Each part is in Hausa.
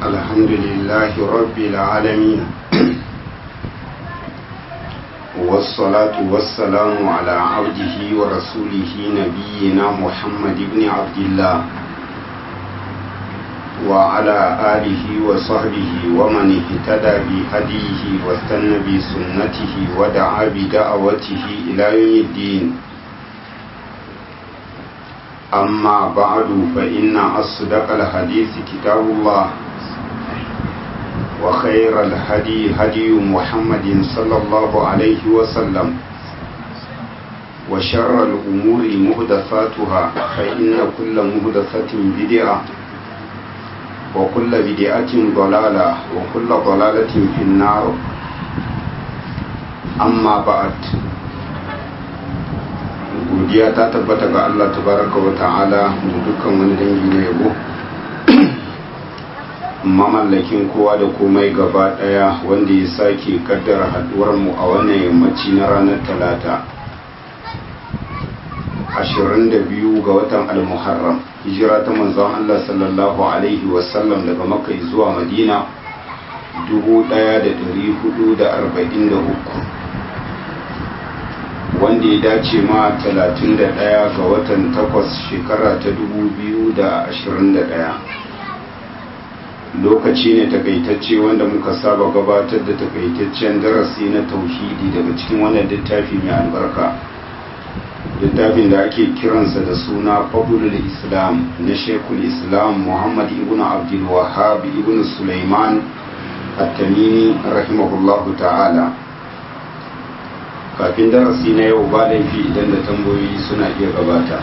الحمد لله رب العالمين والصلاة والسلام على عبده ورسوله نبينا محمد بن عبد الله وعلى آله وصحبه ومن اهتدى بهديه واستنى بسنته ودعا بدعوته إلى يوم الدين أما بعد فإن أصدق الحديث كتاب الله وخير الهدي هدي محمد صلى الله عليه وسلم وشر الأمور مهدفاتها فإن كل مهدفة بدعة وكل بدعة ضلالة وكل ضلالة في النار أما بعد godiya ta tabbata ga Allah tabaraka wa ta'ala da dukkan wani dangi na yabo mamallakin kowa da komai gaba daya wanda ya sake kaddara haduwar mu a wannan yammaci na ranar talata 22 ga watan al-muharram hijira ta manzon Allah sallallahu alaihi wasallam daga makka zuwa madina 1443 wanda ya dace ma 31 ga watan 8 shekara ta 2021 lokaci ne takaitacce wanda muka saba gabatar da takaitaccen darasi na tauhidi daga cikin wannan littafi mai albarka littafin da ake kiransa da suna fabulul islam na shekul islam muhammad ibn abdul wahab ibn sulaiman at-tamimi rahimahullahu ta'ala kafin darasi na yau ba laifi idan da tambayoyi suna iya gabata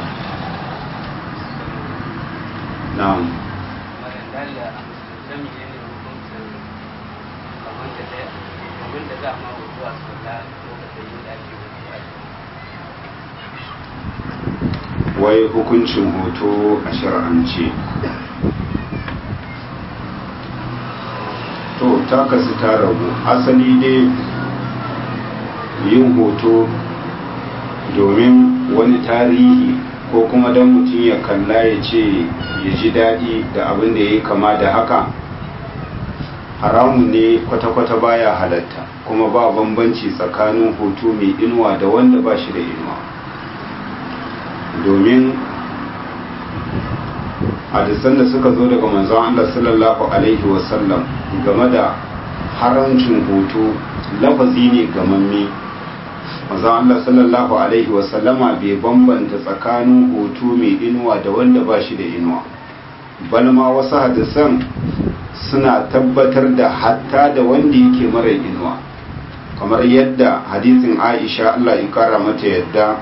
na'am wai hukuncin hoto a shar'ance to ta kasu ta rabu asali dai yin hoto domin wani tarihi ko kuma don mutum ya kalla ya ce ya ji daɗi da abin da ya yi kama da haka haramun ne kwata-kwata baya halatta kuma ba bambanci tsakanin hoto mai inuwa da wanda ba shi da inuwa domin hadisan da suka zo daga manzon Allah sallallahu alaihi wasallam game da haramcin hoto lafazi ne gamamme manzon Allah sallallahu alaihi wasallama bai bambanta tsakanin hoto mai inuwa da wanda ba shi da inuwa balma wasu hadisan suna tabbatar da hatta da wanda yake mara inuwa kamar yadda hadisin Aisha Allah ya kara mata yadda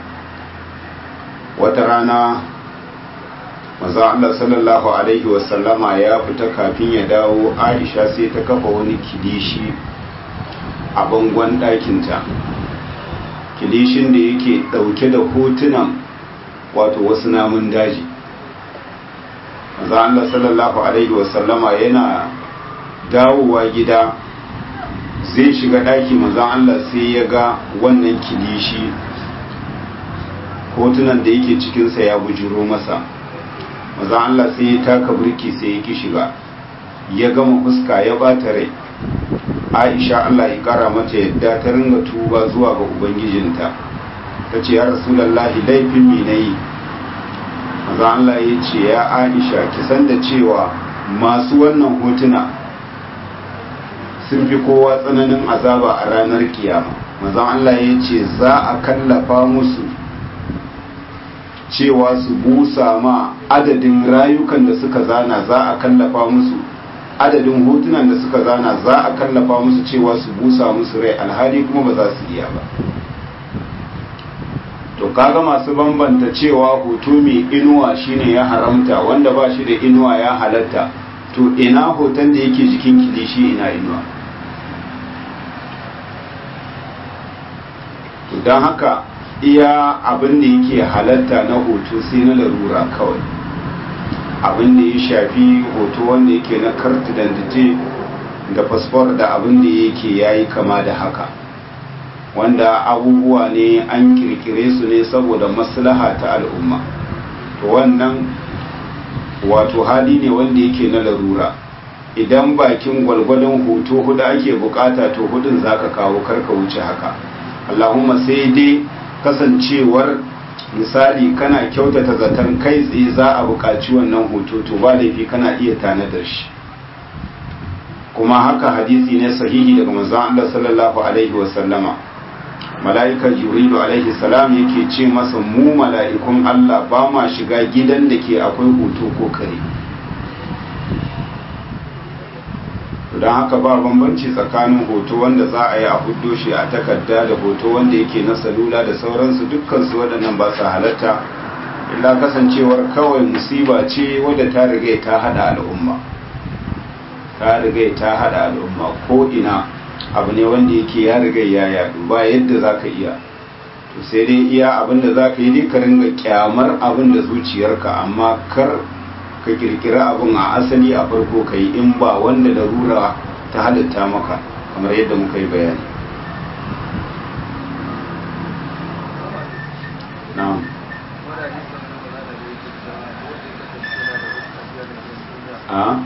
wata rana maza Allah sallallahu Alaihi wasallama ya fita kafin ya dawo Aisha sai ta kafa wani kilishi a bangon ɗakinta kilishin da yake ɗauke da hotunan wato wasu namun daji maza Allah sallallahu Alaihi wasallama yana dawowa gida zai shiga ɗaki maza Allah sai ya ga wannan kilishi hotunan da yake cikinsa ya bujiro masa maza Allah sai ya taka burki sai ya ki shiga ya gama fuska ya bata rai Aisha Allah ya kara mata yadda ta ringa tuba zuwa ga ubangijinta ta ce ya rasulallahi laifin me nayi maza Allah ya ce ya Aisha ki san da cewa masu wannan hotuna sun fi kowa tsananin azaba a ranar kiyama maza Allah ya ce za a kallafa musu cewa su busa ma adadin rayukan da suka zana za a kallafa musu adadin hotunan da suka zana za a kallafa musu cewa su busa musu rai alhali kuma ba za su iya ba to kaga masu bambanta cewa hoto mai inuwa shine ya haramta wanda ba shi da inuwa ya halatta to ina hoton da yake jikin kilishi ina inuwa to don haka iya abin da yake halatta na hoto sai na larura kawai abin da ya shafi hoto wanda yake na karti dandite da fasfor da abin da yake yayi kama da haka wanda abubuwa ne an kirkire su ne saboda maslaha ta al'umma to wannan wato hali ne wanda yake na larura idan bakin gwalgwadon hoto hudu ake bukata to hudun zaka kawo karka wuce haka Allahumma sai dai kasancewar misali kana kyautata zaton kai tsaye za a buƙaci wannan hoto to ba laifi kana iya tanadar shi kuma haka hadisi ne sahihi daga manzon Allah sallallahu alaihi wasallama mala'ika jibrilu alaihi salam yake ce masa mu mala'ikun Allah ba ma shiga gidan da ke akwai hoto ko kare don haka ba bambanci tsakanin hoto wanda za a yi a huddo shi a takarda da hoto wanda yake na salula da sauransu dukkansu waɗannan ba su halatta illa kasancewar kawai musiba ce wadda ta riga ta hada al'umma ta riga ta hada al'umma ko ina abu ne wanda yake ya riga ya yadu ba yadda za ka iya to sai dai iya abin da za ka yi dai ka ringa kyamar abin da zuciyarka amma kar ka kirkira abin a asali a farko ka yi in ba wanda larura ta halitta maka kamar yadda muka yi bayani na'am a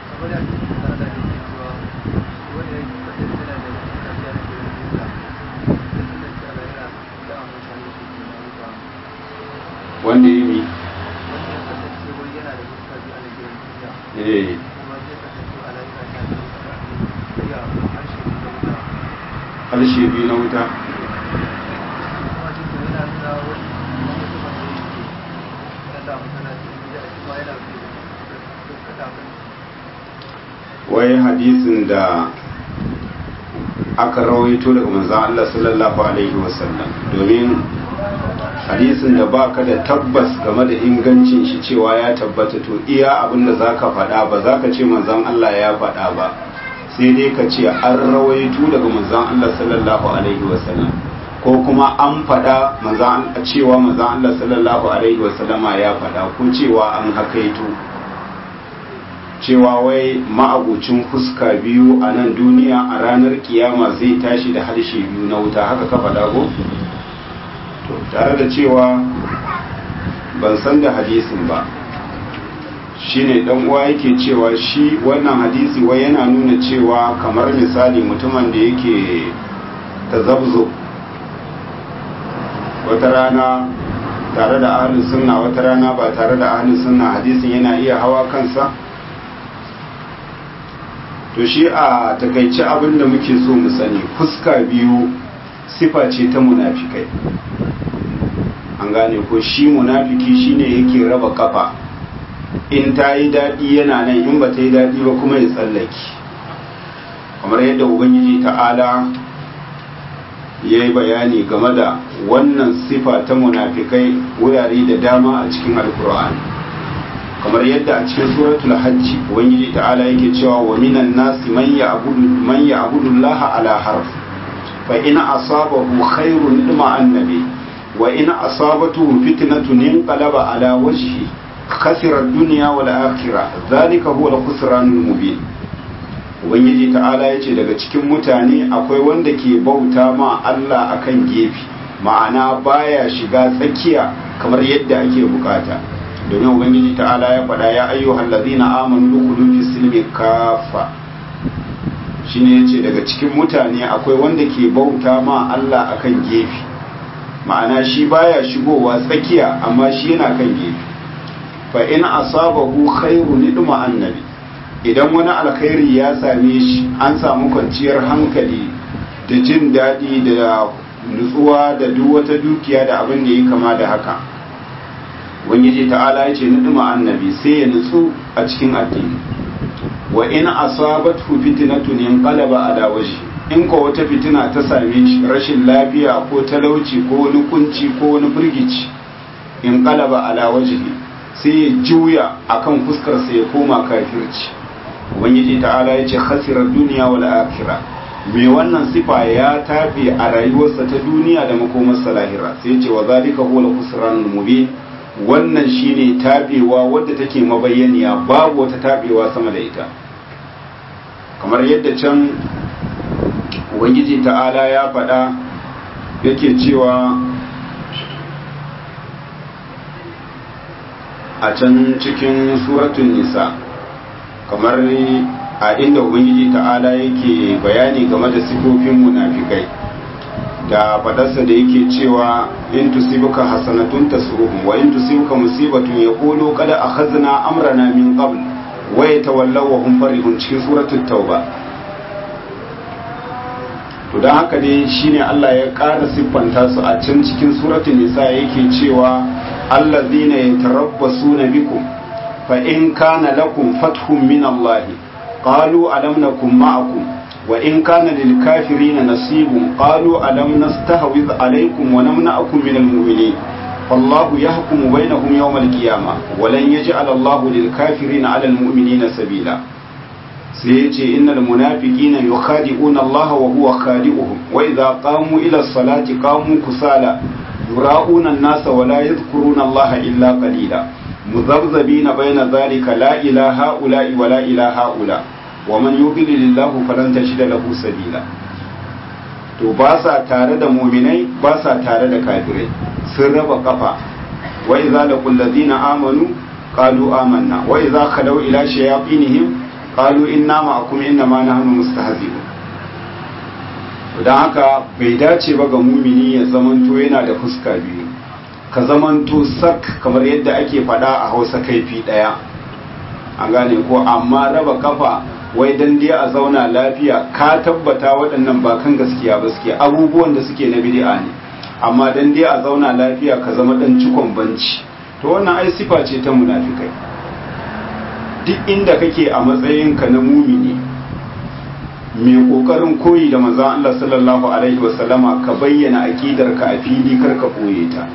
wanda yi mi eh harshe biyu na wuta wai hadisin da aka rawaito daga manzan Allah sallallahu alaihi wasallam domin hadisin da baka da tabbas game da ingancin shi cewa ya tabbata to iya abin da zaka faɗa ba zaka ce manzan Allah ya faɗa ba sai dai ka ce an rawaito daga manzan Allah sallallahu alaihi wasallam ko kuma an faɗa manzan cewa manzan Allah sallallahu alaihi wasallama ya faɗa ko cewa an hakaito cewa wai ma'abucin fuska biyu a nan duniya a ranar kiyama zai tashi da harshe biyu na wuta haka ka faɗa ko? to tare da cewa ban san da hadisin ba shine dan uwa yake cewa shi wannan hadisi wai yana nuna cewa kamar misali mutumin da yake tazabzo wata rana tare da ahlus sunna wata rana ba tare da ahlus sunna hadisin yana iya hawa kansa to shi a takaice abin da muke so mu sani fuska biyu sifa ce ta munafikai an gane ko shi munafiki shine yake raba kafa in ta yi daɗi yana nan in ba ta yi daɗi ba kuma ya tsallaki kamar yadda ubangiji ta'ala ya yi bayani game da wannan sifa ta munafikai wurare da dama a cikin alkur'ani kamar yadda a cikin suratul hajji ubangiji ta'ala yake cewa wa minan nasi man ya'budu man ya'budu Allah ala harf fa in asabahu khairun dima annabi wa in asabatuhu fitnatun inqalaba ala wajhi khasira ad-dunya wal akhirah dhalika huwa al-khusranul mubin ubangiji ta'ala yace daga cikin mutane akwai wanda ke bauta ma Allah akan gefe ma'ana baya shiga tsakiya kamar yadda ake bukata domin ubangiji ta'ala ya faɗa ya ayyuhal ladina amanu dukhulu fi silmi kafa shine yace daga cikin mutane akwai wanda ke bauta ma Allah akan gefe ma'ana shi baya shigowa tsakiya amma shi yana kan gefe fa in asabahu khairun idma annabi idan wani alkhairi ya same shi an samu kwanciyar hankali da jin daɗi da nutsuwa da duk wata dukiya da abin da ya kama da haka ubangiji ta'ala ya ce nuduma annabi sai ya nutsu a cikin addini wa in asabathu fitnatun yanqalaba ala wajhi in ko wata fitina ta same shi rashin lafiya ko talauci ko wani kunci ko wani firgici in qalaba ala wajhi sai ya juya akan fuskar sa ya koma kafirci ubangiji ta'ala ya ce khasirar duniya wal akhirah me wannan sifa ya tafi a rayuwarsa ta duniya da makomarsa lahira sai ce wa zalika huwa al-khusranul mubin wannan shine tabewa wadda take mabayyaniya babu wata tabewa sama da ita kamar yadda can ubangiji ta'ala ya faɗa yake cewa a can cikin suratun nisa kamar a inda ubangiji ta'ala yake bayani game da sifofin munafikai da fadarsa da yake cewa in tusibuka hasanatun tasuruhum wa in tusibuka musibatun yaqulu qad akhadna amrana min qabl wa yatawallaw wa hum farihun cikin suratul tauba to dan haka ne shine Allah ya ƙara siffanta su a can cikin suratul nisa yake cewa allazina yatarabbasuna bikum fa in kana lakum fathun min Allah qalu alam nakum ma'akum wa in kana lil kafirina nasibun qalu alam nastahwiz alaykum wa namna'akum min al mu'minin فالله يحكم بينهم يوم القيامة ولن يجعل الله للكافرين على المؤمنين سبيلا سيجي إن المنافقين يخادعون الله وهو خادعهم وإذا قاموا إلى الصلاة قاموا كسالى يراؤون الناس ولا يذكرون الله إلا قليلا مذبذبين بين ذلك لا إلى هؤلاء ولا إلى هؤلاء ومن يضلل الله فلن تجد له سبيلا to ba sa tare da muminai ba sa tare da kafirai sun raba kafa wa idza laqul ladina amanu qalu amanna wa idza khalaw ila shayatinihim qalu inna ma'akum inna ma nahnu mustahzi'un dan haka bai dace ba ga mumini ya zamanto yana da fuska biyu ka zamanto sak kamar yadda ake fada a Hausa kaifi daya an gane ko amma raba kafa wai dan dai a zauna lafiya ka tabbata waɗannan ba kan gaskiya ba suke abubuwan da suke na bid'a ne amma dan dai a zauna lafiya ka zama dan cikon banci to wannan ai sifa ce ta munafikai duk inda kake a matsayin ka na mumini mai kokarin koyi da manzon Allah sallallahu alaihi wasallama ka bayyana aqidar ka a fili kar ka koye ta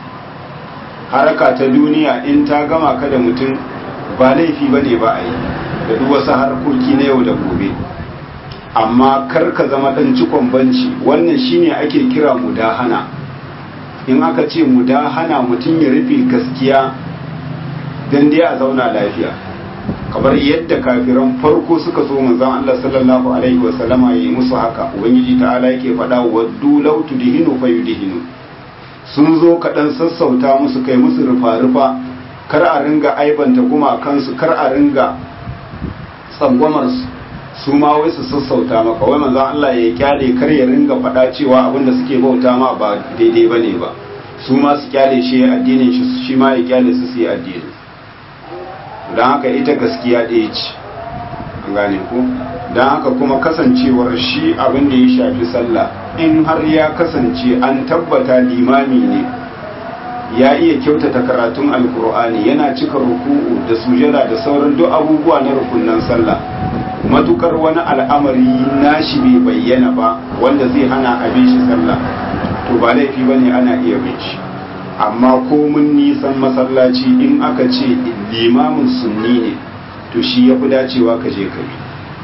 haraka ta duniya in ta gama ka da mutum ba laifi bane ba a yi da duk wasu harkoki na yau da gobe amma kar ka zama dan cikon banci wannan shine ake kira mudahana in aka ce mudahana mutum ya rufe gaskiya dan dai a zauna lafiya kamar yadda kafiran farko suka so manzon Allah sallallahu alaihi wasallama yayi musu haka ubangiji ta'ala yake faɗa waddu law tudhinu fayudhinu sun zo kaɗan sassauta musu kai musu rufa-rufa kar a ringa aibanta gumakansu kar a ringa tsangwamar su ma wai su sassauta maka wai manzon Allah ya kyale kar ya ringa faɗa cewa abinda suke bauta ma ba daidai bane ba su ma su kyale shi addinin shi shi ma ya kyale su su yi addini don haka ita gaskiya ɗaya ce an gane ku don haka kuma kasancewar shi abin da ya shafi sallah in har ya kasance an tabbata limami ne ya iya kyautata karatun alkur'ani yana cika ruku'u da sujada da sauran duk abubuwa na rukunan sallah matukar wani al'amari nashi bai bayyana ba wanda zai hana abin shi sallah to ba laifi bane ana iya bin shi amma ko mun nisan masallaci in aka ce limamin sunni ne to shi ya fi dacewa ka je ka bi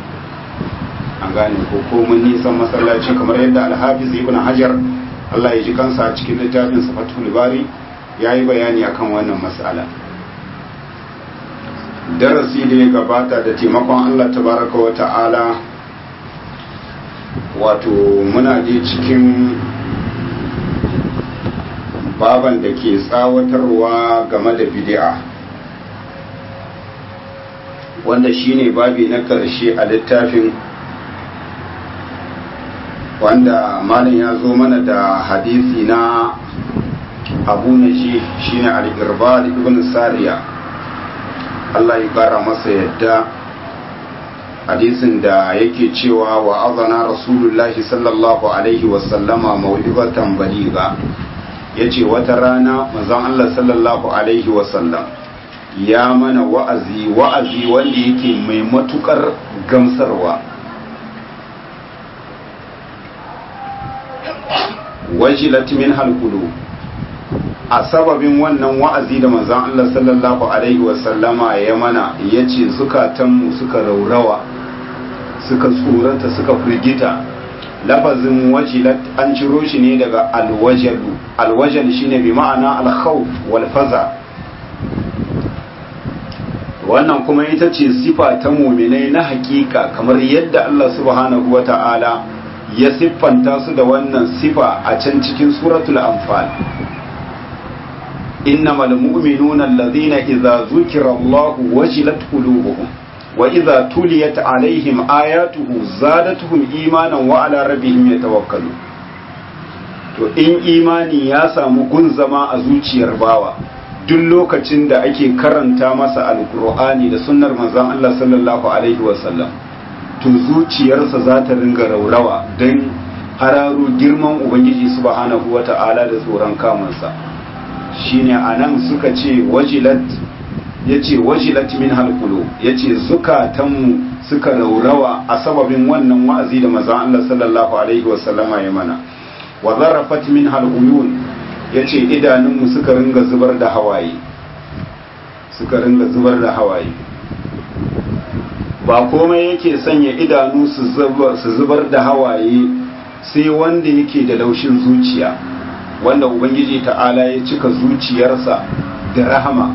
an gane ko ko mun nisan masallaci kamar yadda alhafiz ibn hajar Allah ya ji kansa a cikin littafin safatul bari ya yi bayani akan wannan matsala darasi da ya gabata da taimakon Allah tabaraka wa ta'ala wato muna je cikin baban da ke tsawatarwa game da bid'a wanda shine babi na ƙarshe a littafin wanda malam ya zo mana da hadisi na abu na shi shine al-irbal ibn sariya Allah ya kara masa yadda hadisin da yake cewa wa azana rasulullahi sallallahu alaihi wasallama mau'izatan baliga yace wata rana manzon Allah sallallahu alaihi wasallam ya mana wa'azi wa'azi wanda yake mai matukar gamsarwa wajilat min halqulu a sababin wannan wa'azi da manzon Allah sallallahu alaihi wasallama ya mana yace zukatanmu suka raurawa suka tsorata suka firgita lafazin wajilat an ciro shi ne daga alwajalu alwajal shine bi ma'ana alkhawf wal faza wannan kuma ita ce sifa ta muminai na hakika kamar yadda Allah subhanahu wata'ala ya siffanta su da wannan sifa a can cikin suratul anfal innamal mu'minuna alladhina idza zukira Allah wajilat qulubuhum wa idza tuliyat alaihim ayatuhu zadatuhum imanan wa ala rabbihim yatawakkalu to in imani ya samu gun zama a zuciyar bawa duk lokacin da ake karanta masa alkur'ani da sunnar manzon Allah sallallahu alaihi wasallam to zuciyarsa za ta ringa raurawa don hararo girman ubangiji subhanahu wata'ala da tsoron kamunsa shine anan suka ce wajilat yace wajilat min halqulu yace zukatanmu suka raurawa a sababin wannan wa'azi da manzon Allah sallallahu alaihi wasallama ya mana wa zarafat min haluyun yace idanunmu suka ringa zubar da hawaye suka ringa zubar da hawaye ba komai yake sanya idanu su zubar da hawaye sai wanda yake da laushin zuciya wanda ubangiji ta'ala ya cika zuciyarsa da rahama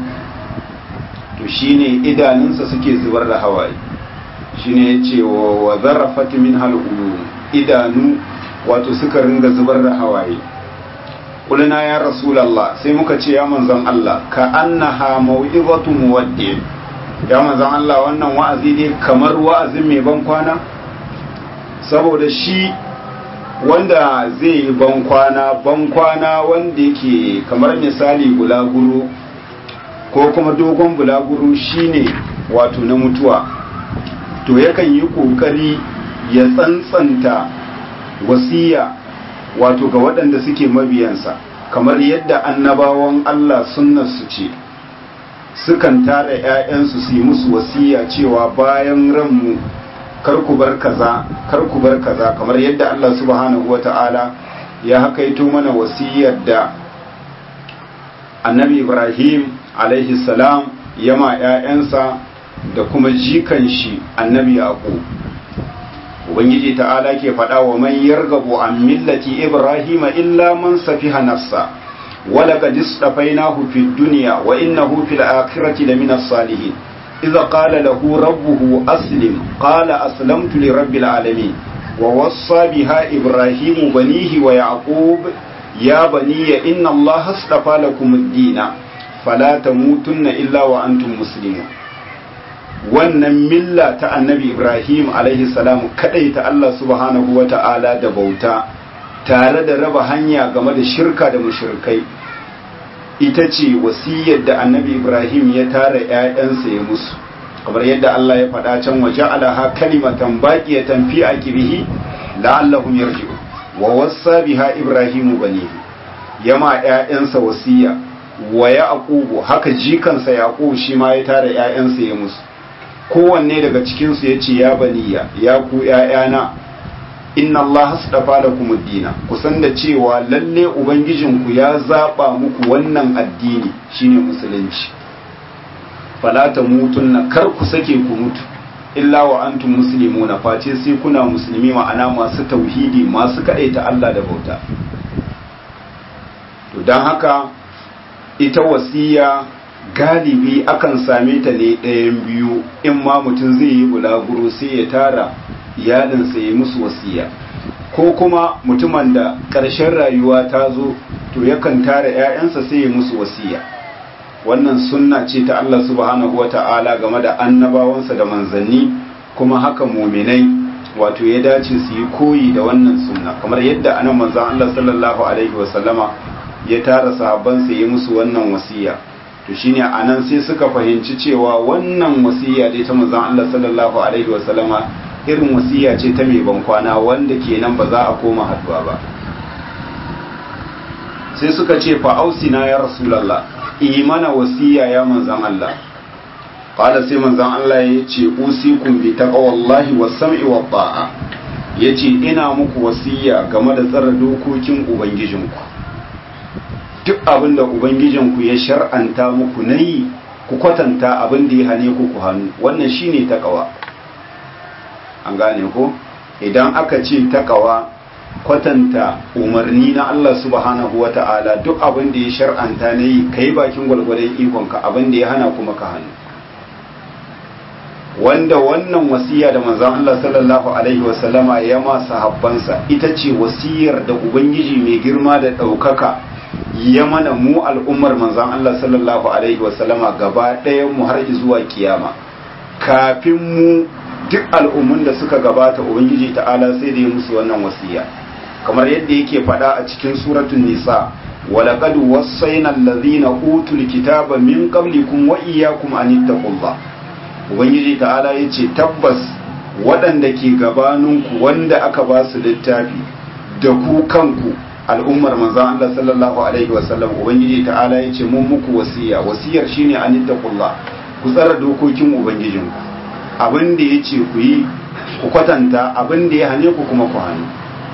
to shine idanunsa suke zubar da hawaye shine yace wa zarafat min haluyun idanu wato suka ringa zubar da hawaye kulina ya rasulallah sai muka ce ya manzon Allah ka annaha mau'izatu muwaddi ya manzon Allah wannan wa'azi ne kamar wa'azin mai ban kwana saboda shi wanda zai yi ban kwana ban kwana wanda yake kamar misali bulaguro ko kuma dogon bulaguro shine wato na mutuwa to yakan yi kokari ya tsantsanta wasiya wato ga waɗanda suke mabiyansa kamar yadda annabawan Allah su ce sukan tara 'ya'yansu su yi musu wasiya cewa bayan ranmu kar ku bar kaza kar ku bar kaza kamar yadda Allah subhanahu wata'ala ya hakaito mana wasiyar da annabi Ibrahim alaihi salam yama 'ya'yansa da kuma jikan shi annabi Yaqub ubangiji ta'ala ke faɗa wa man yargabu an millati ibrahima illa man safiha nafsa wala qad istafainahu fid dunya wa innahu fil akhirati lamina salihin idza qala lahu rabbuhu aslim qala aslamtu li rabbil alamin wa wassa biha ibrahimu banihi wa yaqub ya baniya inna allaha astafa lakum ad-din fala tamutunna illa wa antum muslimun wannan milla ta annabi ibrahim alaihi salam kadai ta Allah subhanahu wa ta'ala da bauta tare da raba hanya game da shirka da mushrikai ita ce wasiyar da annabi ibrahim ya tara ‘ya'yansa ya musu kamar yadda Allah ya faɗa can waje alaha kalimatan baqiyatan fi aqibihi la'allahum yarji'u wa wassa biha ibrahimu banihi yama ‘ya'yansa wasiya wa yaqubu haka jikansa yaqub shi ma ya tara ‘ya'yansa ya musu kowanne daga cikinsu ya ce ya baniya ya ku ‘ya'yana inna Allah hasdafa da kuma dina kusan da cewa lalle Ubangijinku ya zaɓa muku wannan addini shine musulunci falata mutun na kar ku sake ku mutu illa wa antum muslimu na face sai kuna musulmi ma'ana masu tauhidi masu kaɗaita Allah da bauta to don haka ita wasiya galibi akan same ta ne ɗayan biyu in ma mutum zai yi bulaguro sai ya tara iyalinsa ya musu wasiya ko kuma mutumin da ƙarshen rayuwa ta zo to yakan tara 'ya'yansa sai ya musu wasiya wannan sunna ce ta Allah subhanahu wa ta'ala game da annabawansa da manzanni kuma haka muminai wato ya dace su yi koyi da wannan sunna kamar yadda anan manzan Allah sallallahu alaihi wasallama ya tara sahabbansa ya musu wannan wasiya to shine anan sai suka fahimci cewa wannan wasiya dai ta manzon Allah sallallahu alaihi wasallama irin wasiya ce ta mai bankwana wanda kenan ba za a koma haduwa ba sai suka ce fa ausina ya rasulullah imana wasiya ya manzon Allah qala sai manzon Allah ya ce usikum bi taqwallahi was sam'i wat ta'a yace ina muku wasiya game da tsara dokokin ubangijinku duk abin da Ubangijinku ya shar'anta muku na yi ku kwatanta abin da ya hane ku ku hannu wannan shine takawa an gane ko idan aka ce takawa kwatanta umarni na Allah subhanahu wa ta'ala duk abin da ya shar'anta na yi ka yi bakin gwalgwadon ikonka abin da ya hana kuma ka hannu wanda wannan wasiya da manzon Allah sallallahu alaihi wasallama ya ma sahabbansa ita ce wasiyar da ubangiji mai girma da ɗaukaka ya mana mu al'ummar manzan Allah sallallahu Alaihi wasallama gaba ɗayan mu har zuwa kiyama kafin mu duk al'ummun da suka gabata ubangiji ta'ala sai da ya musu wannan wasiya kamar yadda yake faɗa a cikin suratul nisa ولقد وصينا الذين اوتوا الكتاب من قبلكم واياكم ان اتقوا الله ubangiji ta'ala yace tabbas waɗanda ke gabaninku wanda aka ba su littafi da ku kanku al'ummar manzon Allah sallallahu alaihi wasallam ubangiji ta'ala yace mun muku wasiya wasiyar shine an ittaqullah ku tsara dokokin ubangijinku abin da yace ku yi ku kwatanta abin da ya hane ku kuma ku hannu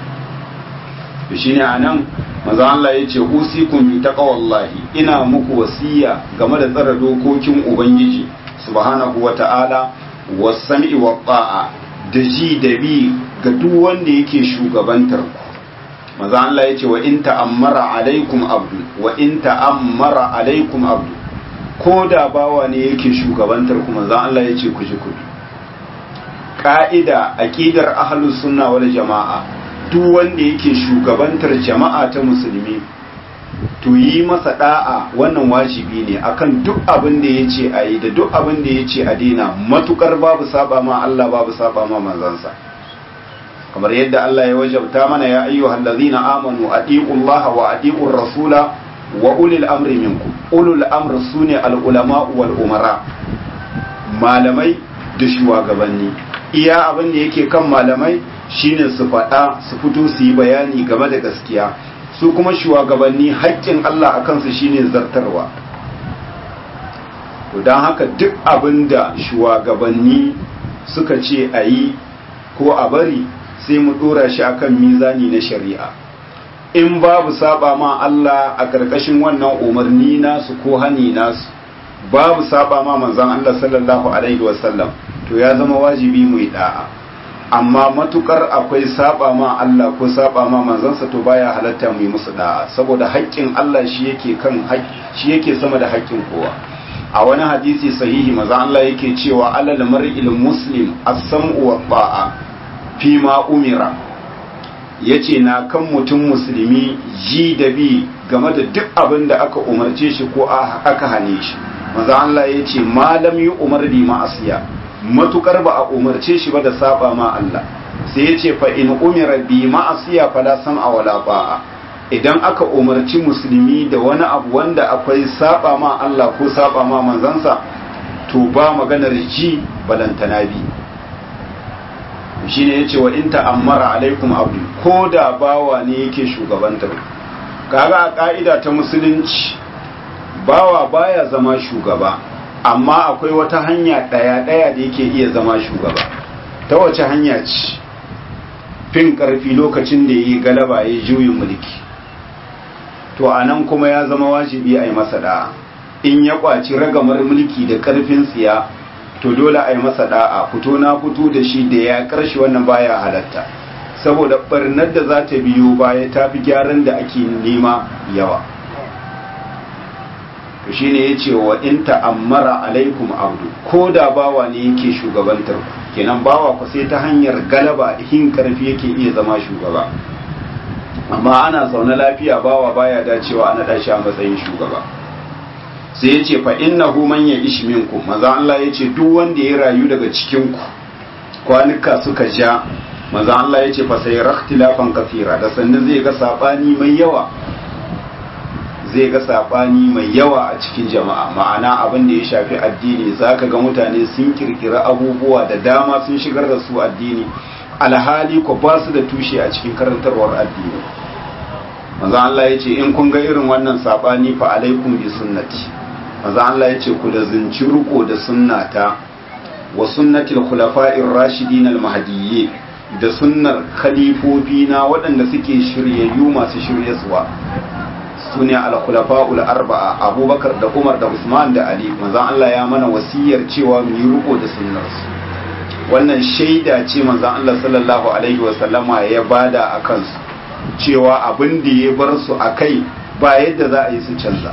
shine anan manzo Allah ya ce usikum bi taqwallahi ina muku wasiya game da tsara dokokin ubangiji subhanahu wata'ala was-sam'i wat-ta'a da ji da bi ga duk wanda yake shugabantar ku manzo Allah ya ce wa in ta'ammara alaikum abdu wa in ta'ammara alaikum abdu ko da bawa ne yake shugabantar ku manzo Allah ya ce ku ji ku ka'ida aqidar ahlus sunna wal jama'a duk wanda yake shugabantar jama'a ta musulmi to yi masa da'a wannan wajibi ne akan duk abin da ya ce a yi da duk abin da ya ce a dina matukar babu saba ma Allah babu saba ma manzansa kamar yadda Allah ya wajabta mana ya ayyuhal ladzina amanu atiqullaha wa atiqur rasula wa ulil amri minkum ulul amr sune al ulama wal umara malamai da shugabanni iya abin da yake kan malamai shine su faɗa su fito su yi bayani game da gaskiya su kuma shugabanni haƙƙin Allah a kansu shine zartarwa to don haka duk abin da shugabanni suka ce a yi ko a bari sai mu ɗora shi akan mizani na shari'a in babu saba ma Allah a ƙarƙashin wannan umarni nasu ko hani nasu babu saba ma manzon Allah sallallahu alaihi wasallam to ya zama wajibi mu yi da'a amma matukar akwai saba ma Allah ko saba ma manzansa to baya halatta mu yi musu da'a saboda haƙƙin Allah shi yake kan shi yake sama da haƙƙin kowa a wani hadisi sahihi maza Allah yake cewa alal mar'il muslim as-sam'u wa ta'a fi ma umira yace na kan mutum musulmi ji da bi game da duk abin da aka umarce shi ko aka hane shi maza Allah yace malam yi umar bi ma'asiya matukar ba a umarce shi ba da saba ma Allah sai ya ce fa in umira bi ma'asiya fala sam'a wala ba'a idan aka umarci musulmi da wani abu wanda akwai saba ma Allah ko saba ma manzansa to ba maganar ji balantana bi shine yace wa in ta'ammara alaikum abdu ko da bawa ne yake shugabantar kaga a ka'ida ta musulunci bawa baya zama shugaba amma akwai wata hanya ɗaya-ɗaya da yake iya zama shugaba ta wace hanya ce fin ƙarfi lokacin da ya yi galaba ya juyin mulki to a nan kuma ya zama wajibi a yi masa da'a in ya ƙwaci ragamar mulki da ƙarfin tsiya to dole a yi masa da'a fito na fito da shi da ya ƙarshe wannan baya halatta saboda ɓarnar da za ta biyo baya ta fi gyaran da ake nema yawa to shine yace wa in ta'ammara alaikum abdu ko da bawa ne yake shugabantar ku kenan bawa ku sai ta hanyar galaba hin karfi yake iya zama shugaba amma ana zaune lafiya bawa baya dacewa ana dashi a matsayin shugaba sai yace fa innahu man ya'ish minkum maza Allah yace duk wanda ya rayu daga cikin ku kwanuka suka ja maza Allah yace fa sai rakhtilafan kafira da sannan zai ga sabani mai yawa zai ga sabani mai yawa a cikin jama'a ma'ana abin da ya shafi addini zaka ga mutane sun kirkira abubuwa da dama sun shigar da su addini alhali ko ba su da tushe a cikin karantarwar addini manzo Allah ya ce in kun ga irin wannan sabani fa alaikum bi sunnati manzo Allah ya ce ku da zinci ruko da sunnata wa sunnatil khulafa'ir rashidin al mahdiyyin da sunnar khalifofi na waɗanda suke shiryayyu masu shiryaswa su ne al-khulafa'ul arba'a abubakar da umar da usman da ali manzon Allah ya mana wasiyar cewa mu yi riko da sunnarsu wannan shaida ce manzon Allah sallallahu alaihi wa sallama ya bada a kansu cewa abin da ya bar su a kai ba yadda za a yi su canza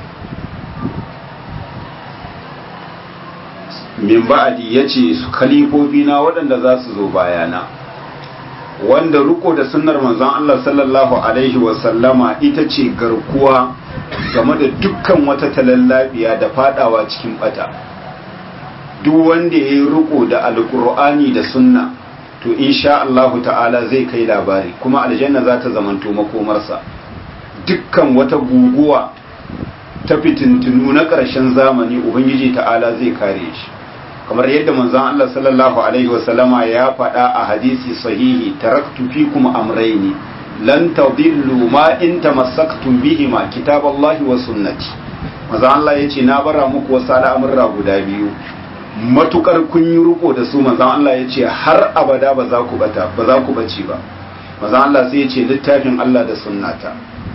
min ba'adi ya ce su kalifofi na waɗanda za su zo bayana wanda riko da sunnar manzon Allah sallallahu alaihi wasallama ita ce garkuwa game da dukkan wata talallabiya da fadawa cikin bata duk wanda ya yi riko da alkur'ani da sunna to insha Allahu ta'ala zai kai labari kuma aljanna za ta zamanto makomarsa dukkan wata guguwa ta fitintunu na ƙarshen zamani ubangiji ta'ala zai kare shi kamar yadda manzon Allah sallallahu alaihi wasallama ya faɗa a hadisi sahihi taraktu fikum amrayni lan tadillu ma in tamassaktum bihima kitaballahi wa sunnati manzon Allah yace na bara muku wasu al'amurra guda biyu matukar kun yi riko da su manzon Allah yace har abada ba za ku bata ba za ku bace ba manzon Allah sai yace littafin Allah da sunnata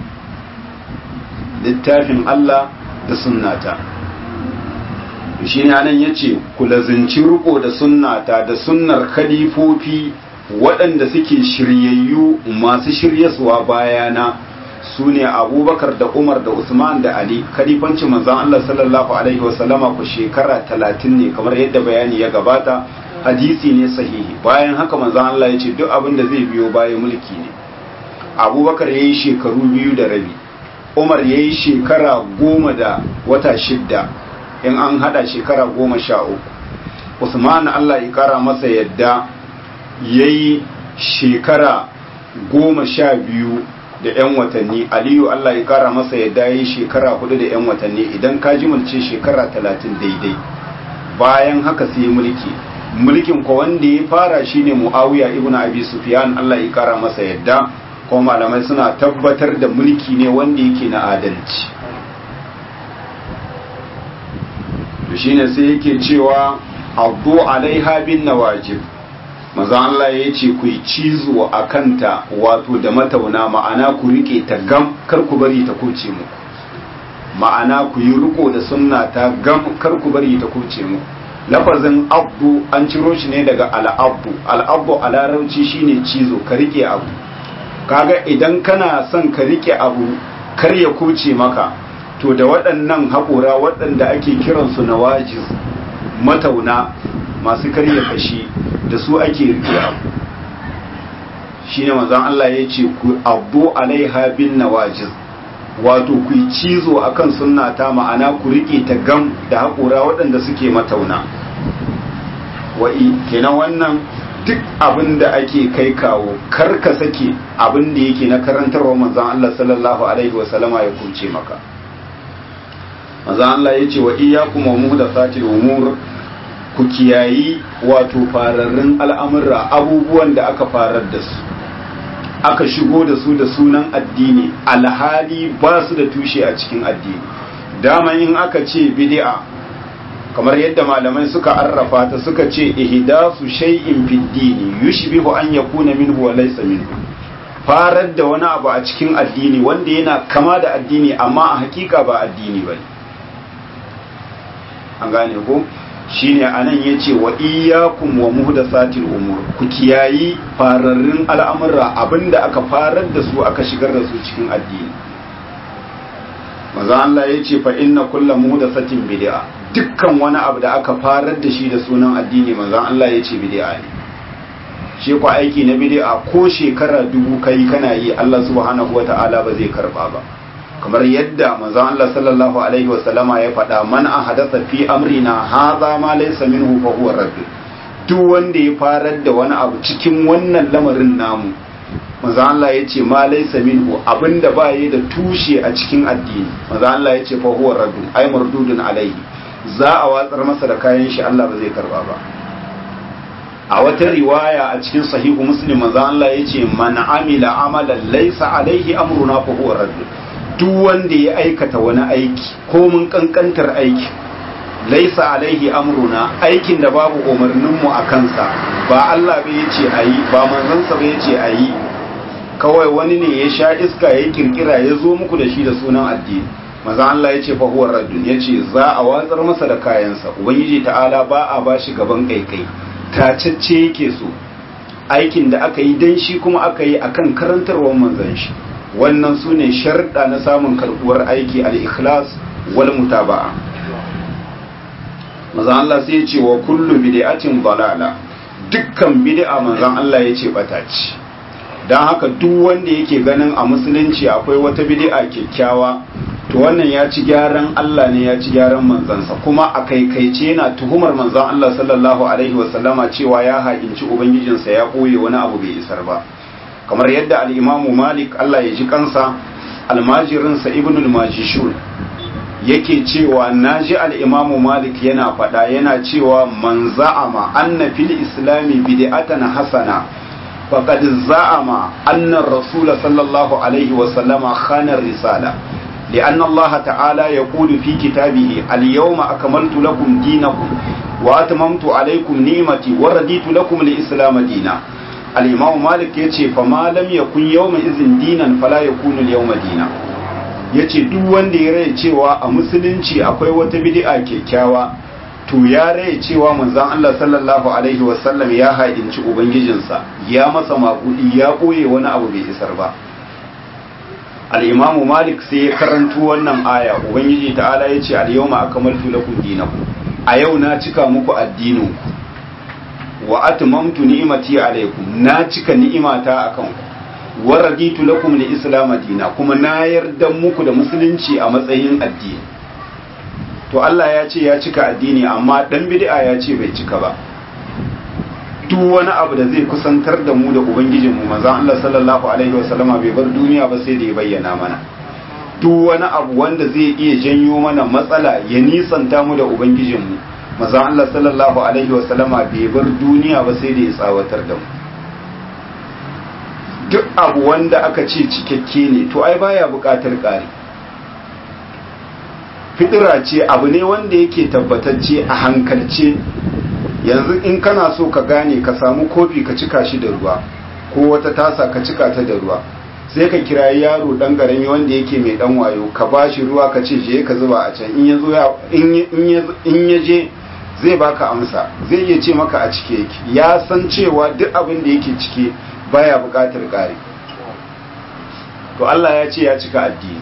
littafin Allah da sunnata shi ne anan ya ce ku lazinci riko da sunnata da sunnar khalifofi waɗanda suke shiryayyu masu shiryaswa bayana su ne abubakar da umar da usman da ali khalifancin manzan Allah sallallahu alaihi wasallama ku shekara talatin ne kamar yadda bayani ya gabata hadisi ne sahihi bayan haka manzan Allah ya ce duk abin da zai biyo bayan mulki ne abubakar ya yi shekaru biyu da rabi umar ya yi shekara goma da wata shidda in an hada shekara goma sha uku usman allah ya kara masa yadda ya yi shekara goma sha biyu da 'yan watanni aliyu allah ya kara masa yadda ya yi shekara hudu da 'yan watanni idan ka ji mulce shekara talatin daidai bayan haka sai mulki mulkin ko wanda ya fara shine muawiya ibn abi sufyan allah ya kara masa yadda kuma malamai suna tabbatar da mulki ne wanda yake na adalci to shine sai yake cewa abdu alaiha bin nawajib maza Allah ya ce ku yi cizo a kanta wato da matauna ma'ana ku rike ta gam kar ku bari ta kuce muku ma'ana ku yi riko da sunna ta gam kar ku bari ta kuce muku lafazin abdu an ciro shi ne daga al'abdu al'abdu a larabci shine cizo ka rike abu kaga idan kana son ka rike abu kar ya kuce maka to da waɗannan haƙora waɗanda ake kiransu na wajiz matauna masu karya kashi da su ake rike abu shine manzon Allah ya ce ku abdu alaiha bin nawajiz wato ku yi cizo akan sunna ta ma'ana ku rike ta gam da haƙora waɗanda suke matauna wa'i kenan wannan duk abin da ake kai kawo kar ka sake abin da yake na karantarwa manzon Allah sallallahu alaihi wasallama ya kuce maka manzon Allah ya ce wa iyyakum wa muhdathatil umur ku kiyayi wato fararrun al'amurra abubuwan da aka farar da su aka shigo da su da sunan addini alhali ba su da tushe a cikin addini dama in aka ce bid'a kamar yadda malamai suka arrafa ta suka ce ihdasu shay'in fid dini yushbihu an yakuna minhu wa laysa minhu farar da wani abu a cikin addini wanda yana kama da addini amma a hakika ba addini bane an gane ko shine anan yace wa iyyakum wa muhdathatil umur ku kiyayi fararrun al'amura abinda aka farar da su aka shigar da su cikin addini maza Allah yace fa inna kullu muhdathatin bid'a dukkan wani abu da aka farar da shi da sunan addini maza Allah yace bid'a ne shi ku aiki na bid'a ko shekara dubu kai kana yi Allah subhanahu wata'ala ba zai karba ba kamar yadda manzon Allah sallallahu alaihi wa sallama ya faɗa man ahadatha fi amrina hadha ma laysa minhu fa huwa radd duk wanda ya farar da wani abu cikin wannan lamarin namu manzon Allah ya ce ma laysa minhu abinda ba yi da tushe a cikin addini manzon Allah ya ce fa huwa radd ay mardudun alaihi za a watsar masa da kayan shi Allah ba zai karba ba a wata riwaya a cikin sahihu muslim manzon Allah ya ce man amila amalan laysa alaihi amruna fa huwa radd duk wanda ya aikata wani aiki ko mun kankantar aiki laisa alaihi amruna aikin da babu umarninmu a kansa ba Allah bai yace ayi ba manzansa bai yace ayi kawai wani ne ya sha iska ya kirkira ya zo muku da shi da sunan addini maza Allah yace fa huwa raddun yace za a watsar masa da kayansa ubangiji ta'ala ba a bashi gaban kaikai tacacce yake so aikin da aka yi dan shi kuma aka yi akan karantarwar manzon shi wannan su ne sharɗa na samun karɓuwar aiki al-ikhlas wal mutaba'a manzon Allah sai ya ce wa kullu bid'atin dalala dukkan bid'a manzon Allah ya ce bata ce dan haka duk wanda yake ganin a musulunci akwai wata bid'a kyakkyawa to wannan ya ci gyaran Allah ne ya ci gyaran manzansa kuma a kaikaice yana tuhumar manzan Allah sallallahu alaihi wasallama cewa ya haƙinci ubangijinsa ya ɓoye wani abu bai isar ba kamar yadda al'imamu malik Allah ya ji kansa almajirinsa ibn al-majishun yake cewa na ji al'imamu malik yana faɗa yana cewa man za'ama anna fil islami bid'atan hasana faqad za'ama anna rasula sallallahu alaihi wasallama khana risala لأن الله تعالى يقول في كتابه اليوم أكملت لكم دينكم وأتممت عليكم نعمتي ورديت لكم الإسلام دينا الإمام مالك يتي فما لم يكن يومئذ دينا فلا يكون اليوم دينا yace duk wanda ya rai cewa a musulunci akwai wata bid'a kyakkyawa to ya rai cewa manzon Allah sallallahu alaihi wasallam ya haɗinci ubangijinsa ya masa makudi ya ɓoye wani abu bai isar ba al'imamu malik sai ya karantu wannan aya ubangiji ta'ala ya ce al'yawma aka maltu lakum dinakum a yau na cika muku addininku wa atmamtu ni'imati alaikum na cika ni'imata akan ku wa raditu lakum li islam dina kuma na yarda muku da musulunci a matsayin addini to Allah ya ce ya cika addini amma dan bid'a ya ce bai cika ba duk wani abu da zai kusantar da mu da ubangijinmu manzon Allah sallallahu alaihi wasallama bai bar duniya ba sai da ya bayyana mana duk wani abu wanda zai iya janyo mana matsala ya nisanta mu da ubangijinmu manzon Allah sallallahu alaihi wasallama bai bar duniya ba sai da ya tsawatar da mu duk abu wanda aka ce cikakke ne to ai baya buƙatar ƙari fitira ce abu ne wanda yake tabbatacce a hankalce yanzu in kana so ka gane ka samu kofi ka cika shi da ruwa ko wata tasa ka cika ta da ruwa sai ka kira yaro dan garami wanda yake mai dan wayo ka bashi ruwa ka ce je ka zuba a can in ya zo ya in ya je zai baka amsa zai iya ce maka a cike yake ya san cewa duk abin da yake cike baya bukatar ƙari to Allah ya ce ya cika addini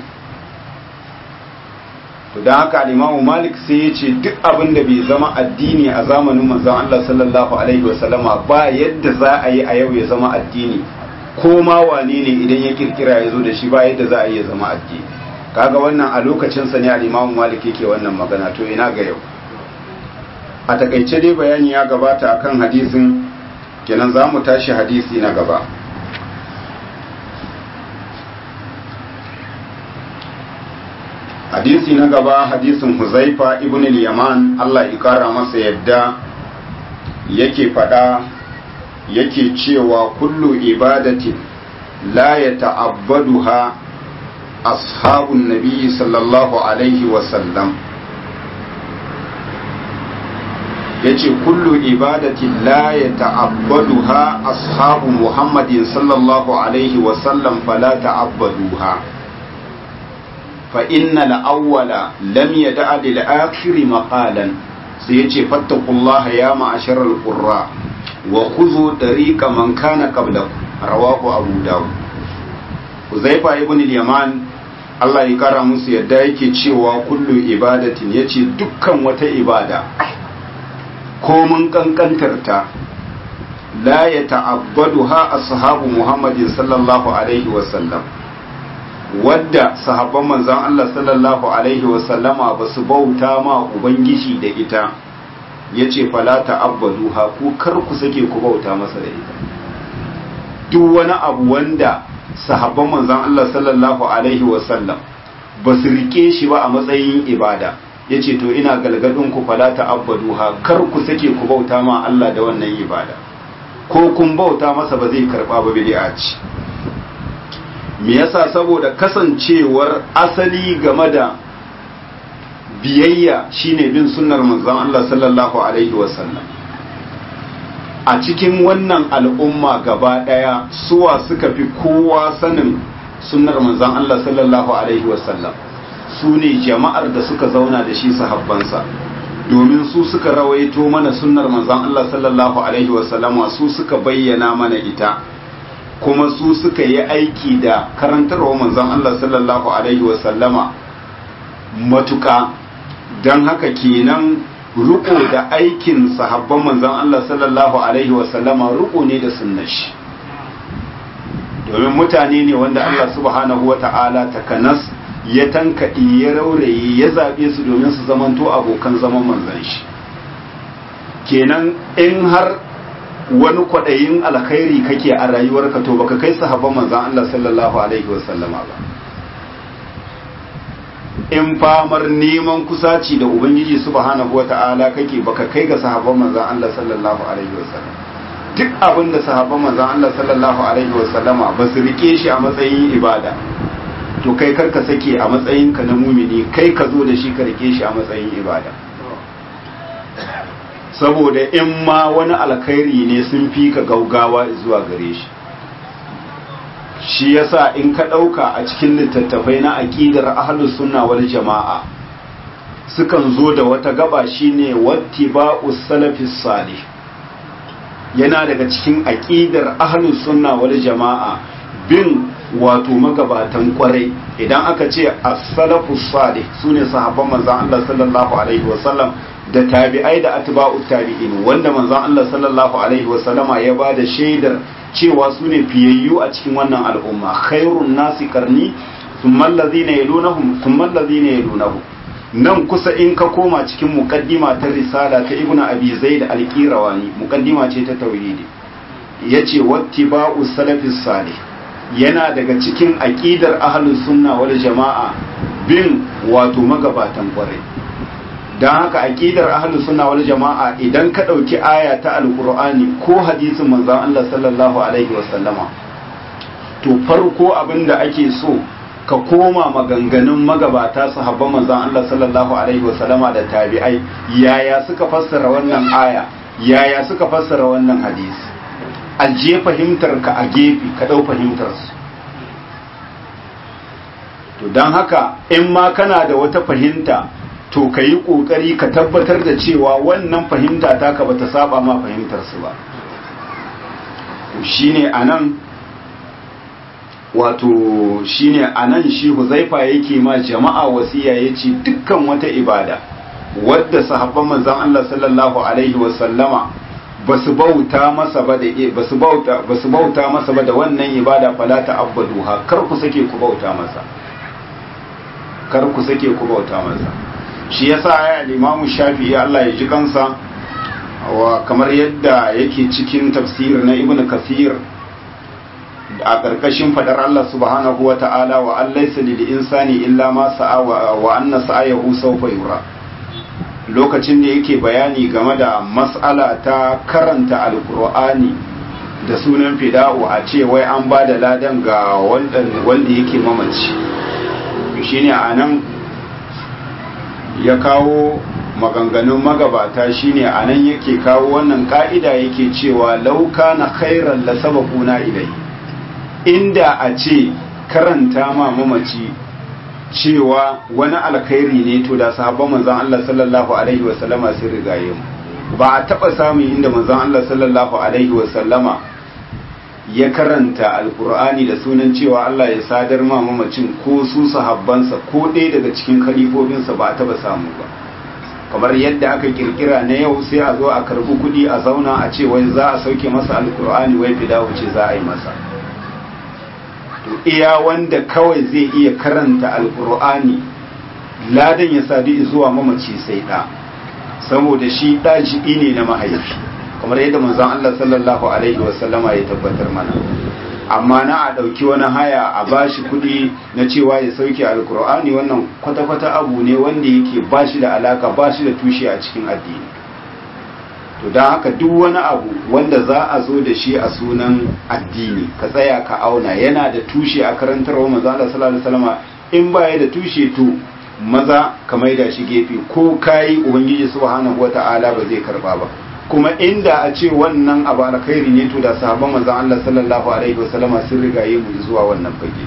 to don haka al'imamu malik sai ya ce duk abin da bai zama addini a zamanin manzon Allah sallallahu alaihi wasallama ba yadda za a yi a yau ya zama addini ko ma wane ne idan ya kirkira ya zo da shi ba yadda za a yi ya zama addini kaga wannan a lokacinsa ne al'imamu malik yake wannan magana to ina ga yau a takaice dai bayani ya gabata akan hadisin kenan za mu tashi hadisi na gaba hadisi na gaba hadisin huzaifa ibn al-yaman Allah ya kara masa yadda yake fada yake cewa kullu ibadatin la ya ta'abbaduha ashabun nabi sallallahu alaihi wasallam yace kullu ibadatin la ya ta'abbaduha ashabu muhammadin sallallahu alaihi wasallam fala ta'abbaduha فإن الأول لم يدع للآخر مقالا سيجي فاتقوا الله يا معشر القراء وخذوا طريق من كان قبلكم رواه أبو داود حذيفة ابن اليمان Allah ya kara musu yadda yake cewa kullu ibadatin yace dukkan wata ibada ko mun kankantarta la ya ta'abbaduha ashabu Muhammadin sallallahu alaihi wa sallam wadda sahabban manzan Allah sallallahu Alaihi wasallama ba su bauta ma Ubangiji da ita ya ce falata abbadu ku kar ku sake ku bauta masa da ita duk wani abu wanda sahabban manzan Allah sallallahu Alaihi wasallam ba su rike shi ba a matsayin ibada ya ce to ina galgadin ku falata abbadu kar ku sake ku bauta ma Allah da wannan ibada ko kun bauta masa ba zai karba ba bid'a ce me yasa saboda kasancewar asali game da biyayya shine bin sunnar manzon Allah sallallahu alaihi wasallam a cikin wannan al'umma gaba daya suwa suka fi kowa sanin sunnar manzon Allah sallallahu alaihi wasallam su ne jama'ar da suka zauna da shi sahabbansa domin su suka rawaito mana sunnar manzon Allah sallallahu alaihi wasallama su suka bayyana mana ita kuma su suka yi aiki da karantarwa manzon Allah sallallahu alaihi wasallama matuka don haka kenan riko da aikin sahabban manzon Allah sallallahu alaihi wasallama riko ne da sunnar shi domin mutane ne wanda Allah subhanahu wa ta'ala takanas ya tankaɗe ya rauraye ya zaɓe su domin su zamanto abokan zaman manzan shi kenan in har wani kwaɗayin alkhairi kake a rayuwarka to baka kai sahabban manzan Allah sallallahu alaihi wasallama ba in famar neman kusaci da ubangiji subhanahu wata'ala kake baka kai ga sahabban manzan Allah sallallahu alaihi wasallam duk abin da sahabban manzan Allah sallallahu alaihi wasallama ba su rike shi a matsayin ibada to kai karka sake a matsayin ka na mumini kai ka zo da shi ka rike shi a matsayin ibada saboda in ma wani alkhairi ne sun fi ka gaugawa zuwa gare shi shi yasa in ka ɗauka a cikin littattafai na aƙidar ahlus sunna wal jama'a sukan zo da wata gaba shine wattiba'us salafis salih yana daga cikin aƙidar ahlus sunna wal jama'a bin wato magabatan kwarai idan aka ce as-salafus salih sune sahabban manzon Allah sallallahu alaihi wasallam da tabi'ai da atba'ut tabi'in wanda manzon Allah sallallahu alaihi wasallama ya ba da shaidar cewa su ne fiyayyu a cikin wannan al'umma khairun nasi karni thumma allazina yalunahum thumma allazina yalunahum nan kusa in ka koma cikin muqaddima ta risala ta ibnu abi zaid al-qirawani muqaddima ce ta tauhidi yace wattiba'u salafis salih yana daga cikin aqidar ahlus sunna wal jama'a bin wato magabatan kwarai don haka aqidar ahlus sunna wal jama'a idan ka dauki aya ta alqur'ani ko hadisin manzon Allah sallallahu alaihi wasallama to farko abinda ake so ka koma maganganun magabata sahabban manzon Allah sallallahu alaihi wasallama da tabi'ai yaya suka fassara wannan aya yaya suka fassara wannan hadisi ajiye fahimtar ka a gefe ka dau fahimtar su to don haka in ma kana da wata fahimta to ka yi ƙoƙari ka tabbatar da cewa wannan fahimta taka ba ta saba ma fahimtarsu ba shi ne a nan wato shi ne a nan shi huzaifa yake ma jama'a wasiya ya ce dukkan wata ibada wadda sahabban manzan Allah sallallahu Alaihi wasallama ba su bauta masa ba da ba su bauta masa ba da wannan ibada falata abbaduha kar ku sake ku bauta masa kar ku sake ku bauta masa shi yasa ya al-Imam Shafi'i Allah ya ji kansa wa kamar yadda yake cikin tafsir na Ibn Kathir a ƙarƙashin fadar Allah subhanahu wa ta'ala wa allaysa lil insani illa ma sa'a wa anna sa'ayahu sawfa yura lokacin da yake bayani game da mas'ala ta karanta alqur'ani da sunan fida'u a ce wai an ba da ladan ga wanda yake mamaci shine anan ya kawo maganganun magabata shine a nan yake kawo wannan ka'ida yake cewa lauka na khairan la sabaquna ilai inda a ce karanta ma mamaci cewa wani alkhairi ne to da sahabban manzon Allah sallallahu alaihi wasallama sun rigaye mu ba a taba samun inda manzon Allah sallallahu alaihi wasallama ya karanta alkur'ani da sunan cewa Allah ya sadar ma mamacin ko su sahabbansa ko ɗaya daga cikin khalifofinsa ba a taba samu ba kamar yadda aka kirkira na yau sai a zo a karbi kuɗi a zauna a ce wai za a sauke masa alkur'ani wai fida wuce za a yi masa to iya wanda kawai zai iya karanta alkur'ani ladan ya sadu zuwa mamaci sai ɗa saboda shi ɗajibi ne na mahaifi kamar yadda manzon Allah sallallahu alaihi wasallama ya tabbatar mana amma na a ɗauki wani haya a bashi kuɗi na cewa ya sauke alkur'ani wannan kwata-kwata abu ne wanda yake bashi da alaka bashi da tushe a cikin addini to don haka duk wani abu wanda za a zo da shi a sunan addini ka tsaya ka auna yana da tushe a karantarwa manzo Allah sallallahu alaihi wasallama in baya da tushe to maza ka maida shi gefe ko kai ubangiji subhanahu wata'ala ba zai karba ba kuma inda a ce wannan abu alkhairi ne to da sahabban manzon Allah sallallahu alaihi wasallama sun rigaye mu zuwa wannan fage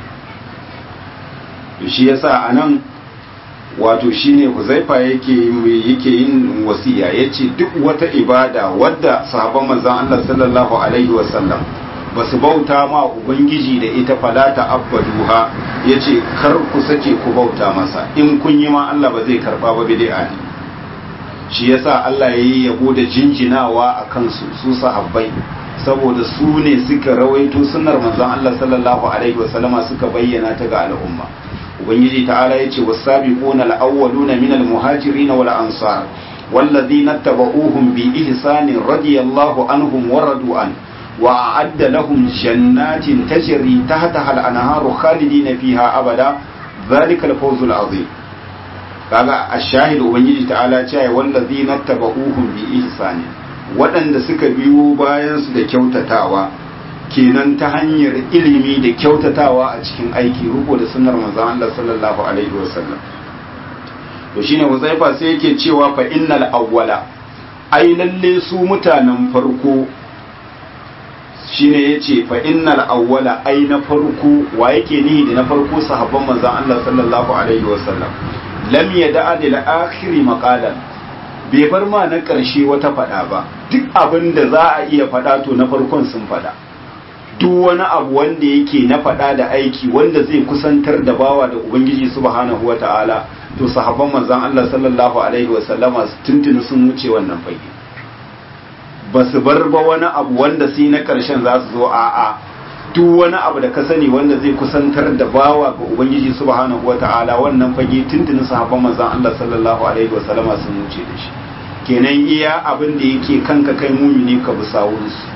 to shi yasa anan wato shine Huzaifa yake yake yin wasiya yace duk wata ibada wadda sahabban manzon Allah sallallahu alaihi wasallam basu bauta ma ubangiji da ita falata abbaduha yace kar ku sake ku bauta masa in kun yi ma Allah ba zai karba ba bid'a ne shi yasa Allah ya yi yabo da jinjinawa a kansu su sahabbai saboda su ne suka rawaito sunnar manzon Allah sallallahu alaihi wasallama suka bayyana ta ga al'umma ubangiji ta'ala yace was-sabiquna al-awwaluna minal muhajirin wal ansar والذين اتبعوهم بإحسان رضي الله عنهم ورضوا عنه وأعد لهم جنات تجري تحتها الأنهار خالدين فيها أبدا ذلك الفوز العظيم kaga ashahid ubangiji ta'ala cewa wallazina tabauhum bi ihsani waɗanda suka biyo bayan su da kyautatawa kenan ta hanyar ilimi da kyautatawa a cikin aiki ruko da sunnar manzon Allah sallallahu alaihi wasallam to shine Huzaifa sai yake cewa fa innal awwala ai lalle su mutanen farko shine yace fa innal awwala ai na farko wa yake nihi da na farko sahabban manzon Allah sallallahu alaihi wasallam lam yada'a lil akhiri maqalan bai bar ma na karshe wata fada ba duk abin da za a iya fada to na farkon sun fada duk wani abu wanda yake na fada da aiki wanda zai kusantar da bawa da ubangiji subhanahu wata'ala to sahabban manzon Allah sallallahu alaihi wasallama tuntuni sun wuce wannan fage ba su bar ba wani abu wanda sai na ƙarshen za su zo a'a duk wani abu da ka sani wanda zai kusantar da bawa ga ubangiji subhanahu wata'ala wannan fage tuntuni sahabban manzon Allah sallallahu alaihi wasallama sun wuce da shi kenan iya abin da yake kanka kai mumini ka bi sawunsu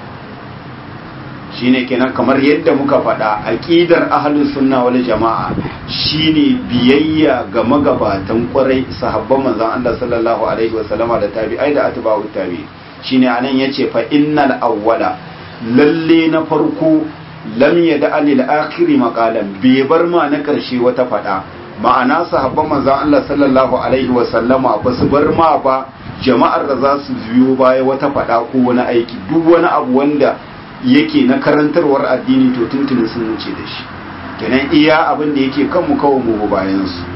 shine kenan kamar yadda muka faɗa aqidar ahlus sunna wal jama'a shine biyayya ga magabatan kwarai sahabban manzon Allah sallallahu alaihi wasallama da tabi'ai da atba'ut tabi shine anan yace fa innal awwala lalle na farko lam yada lil akhir maqalan bai bar ma na karshe wata faɗa ma'ana sahabban manzon Allah sallallahu alaihi wasallama ba su bar ma ba jama'ar da za su biyo baya wata faɗa ko wani aiki duk wani abu wanda yake na karantarwar addini to tuntuni sun wuce da shi kenan iya abin da yake kanmu kawo mu bayan su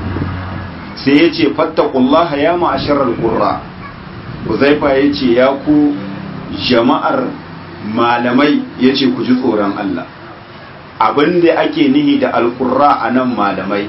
sai ya ce fattakullaha ya ma'asharar qurra Uzaifa ya ce ya ku jama'ar malamai ya ce ku ji tsoron Allah abin da ake nihi da alƙurra a nan malamai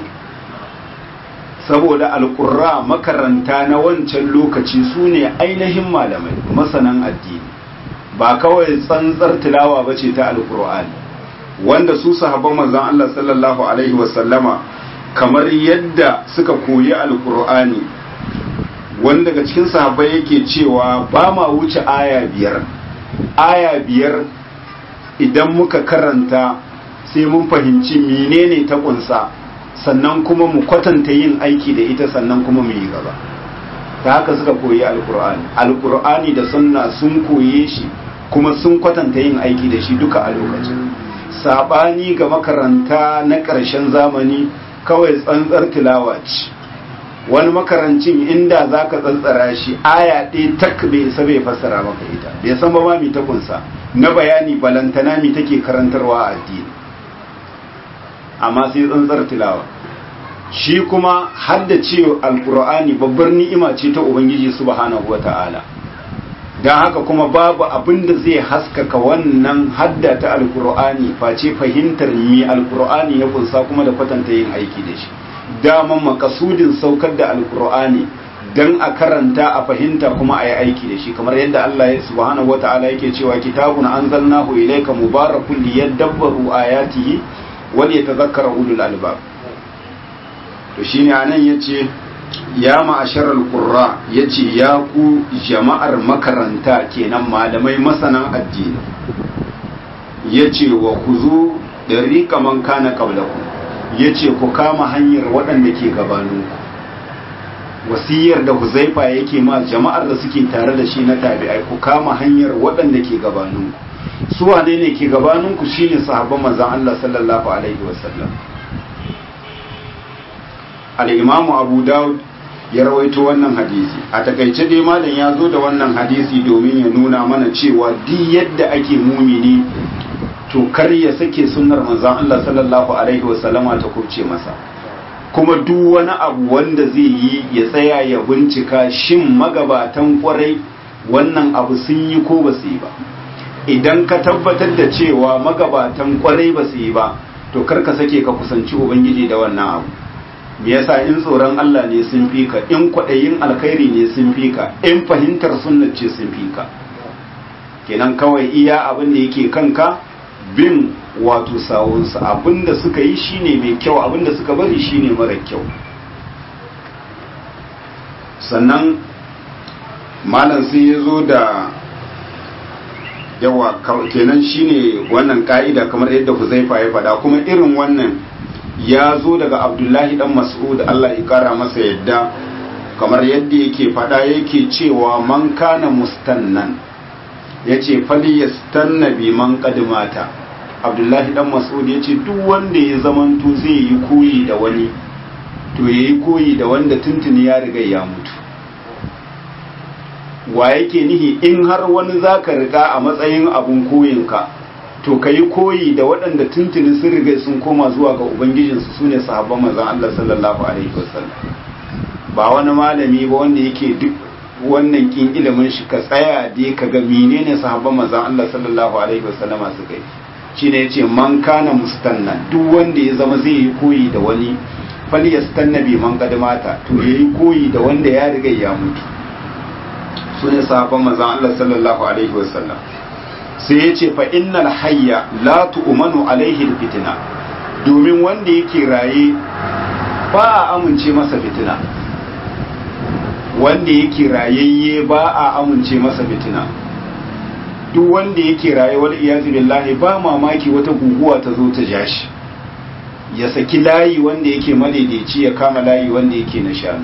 saboda alƙurra makaranta na wancan lokaci su ne ainihin malamai masanan addini ba kawai tsantsar tilawa ba ce ta alkur'ani wanda su sahabban manzon Allah sallallahu alaihi wasallama kamar yadda suka koyi alkur'ani wanda daga cikin sahabbai yake cewa ba ma wuce aya biyar aya biyar idan muka karanta sai mun fahimci menene ta kunsa sannan kuma mu kwatanta yin aiki da ita sannan kuma mu yi gaba ta haka suka koyi alkur'ani alkur'ani da sunna sun koye shi kuma sun kwatanta yin aiki da shi duka a lokacin sabani ga makaranta na ƙarshen zamani kawai tsantsar tilawa ce wani makarancin inda za ka tsantsara shi aya ɗaya tak bai isa bai fassara maka ita bai san ba ma mi ta kunsa na bayani balantana mi take karantarwa a addini amma sai tsantsar tilawa shi kuma haddace alkur'ani babbar ni'ima ce ta ubangiji subhanahu wata'ala don haka kuma babu abin da zai haskaka wannan hadda ta alkur'ani face fahimtar mi alkur'ani ya kunsa kuma da kwatanta yin aiki da shi daman makasudin saukar da alkur'ani don a karanta a fahimta kuma a yi aiki da shi kamar yadda Allah ya subhanahu wata'ala yake cewa kitabun anzalnahu ilayka mubarakun liyadabbaru ayatihi wal yatadhakkara ulul albab to shine anan yace ya ma'asharar qurra yace ya ku jama'ar makaranta kenan malamai masanan addini yace wa kuzu dariqa man kana qablakum yace ku kama hanyar waɗanda ke gabaninku wasiyar da huzaifa yake ma jama'ar da suke tare da shi na tabi'ai ku kama hanyar waɗanda ke gabaninku su wane ne ke gabaninku shine sahabban manzon Allah sallallahu alaihi wasallam al-imamu abu daud ya rawaito wannan hadisi a takaice dai malam ya zo da wannan hadisi domin ya nuna mana cewa duk yadda ake mumini to kar ya sake sunnar manzon Allah sallallahu alaihi wasallama ta kubce masa kuma duk wani abu wanda zai yi ya tsaya ya bincika shin magabatan kwarai wannan abu sun yi ko ba su yi ba idan ka tabbatar da cewa magabatan kwarai ba su yi ba to kar ka sake ka kusanci ubangiji da wannan abu me yasa in tsoron Allah ne sun fi ka in kwaɗayin alkhairi ne sun fi ka in fahimtar sunnar ce sun fi ka kenan kawai iya abin da yake kanka bin wato sawunsa abinda suka yi shine mai kyau abinda suka bari shine mara kyau sannan malam sai ya zo da yawa kenan shine wannan ka'ida kamar yadda Huzaifa ya faɗa kuma irin wannan ya zo daga Abdullahi dan Mas'ud Allah ya kara masa yadda kamar yadda yake faɗa yake cewa man kana mustannan yace fali yastanna bi man qadmata Abdullahi dan Mas'ud yace duk wanda ya zamanto zai yi koyi da wani to yayi koyi da wanda tuntuni ya riga ya mutu wa yake nihi in har wani zaka riga a matsayin abun koyinka to ka yi koyi da waɗanda tuntuni sun riga sun koma zuwa ga ubangijinsu su ne sahabban manzon Allah sallallahu alaihi wasallam ba wani malami ba wanda yake duk wannan kin ilimin shi ka tsaya dai ka ga menene sahabban manzon Allah sallallahu alaihi wasallama suka yi shine yace man kana mustanna duk wanda ya zama zai yi koyi da wani fal yastanna bi man qadmata to yayi koyi da wanda ya riga ya mutu su ne sahabban manzon Allah sallallahu alaihi wasallam sai ya ce fa innal hayya la tu'manu alaihi fitina domin wanda yake raye ba a amince masa fitina wanda yake rayayye ba a amince masa fitina duk wanda yake raye wal iyazu billahi ba mamaki wata guguwa ta zo ta jashi ya saki layi wanda yake madaidaici ya kama layi wanda yake na shanu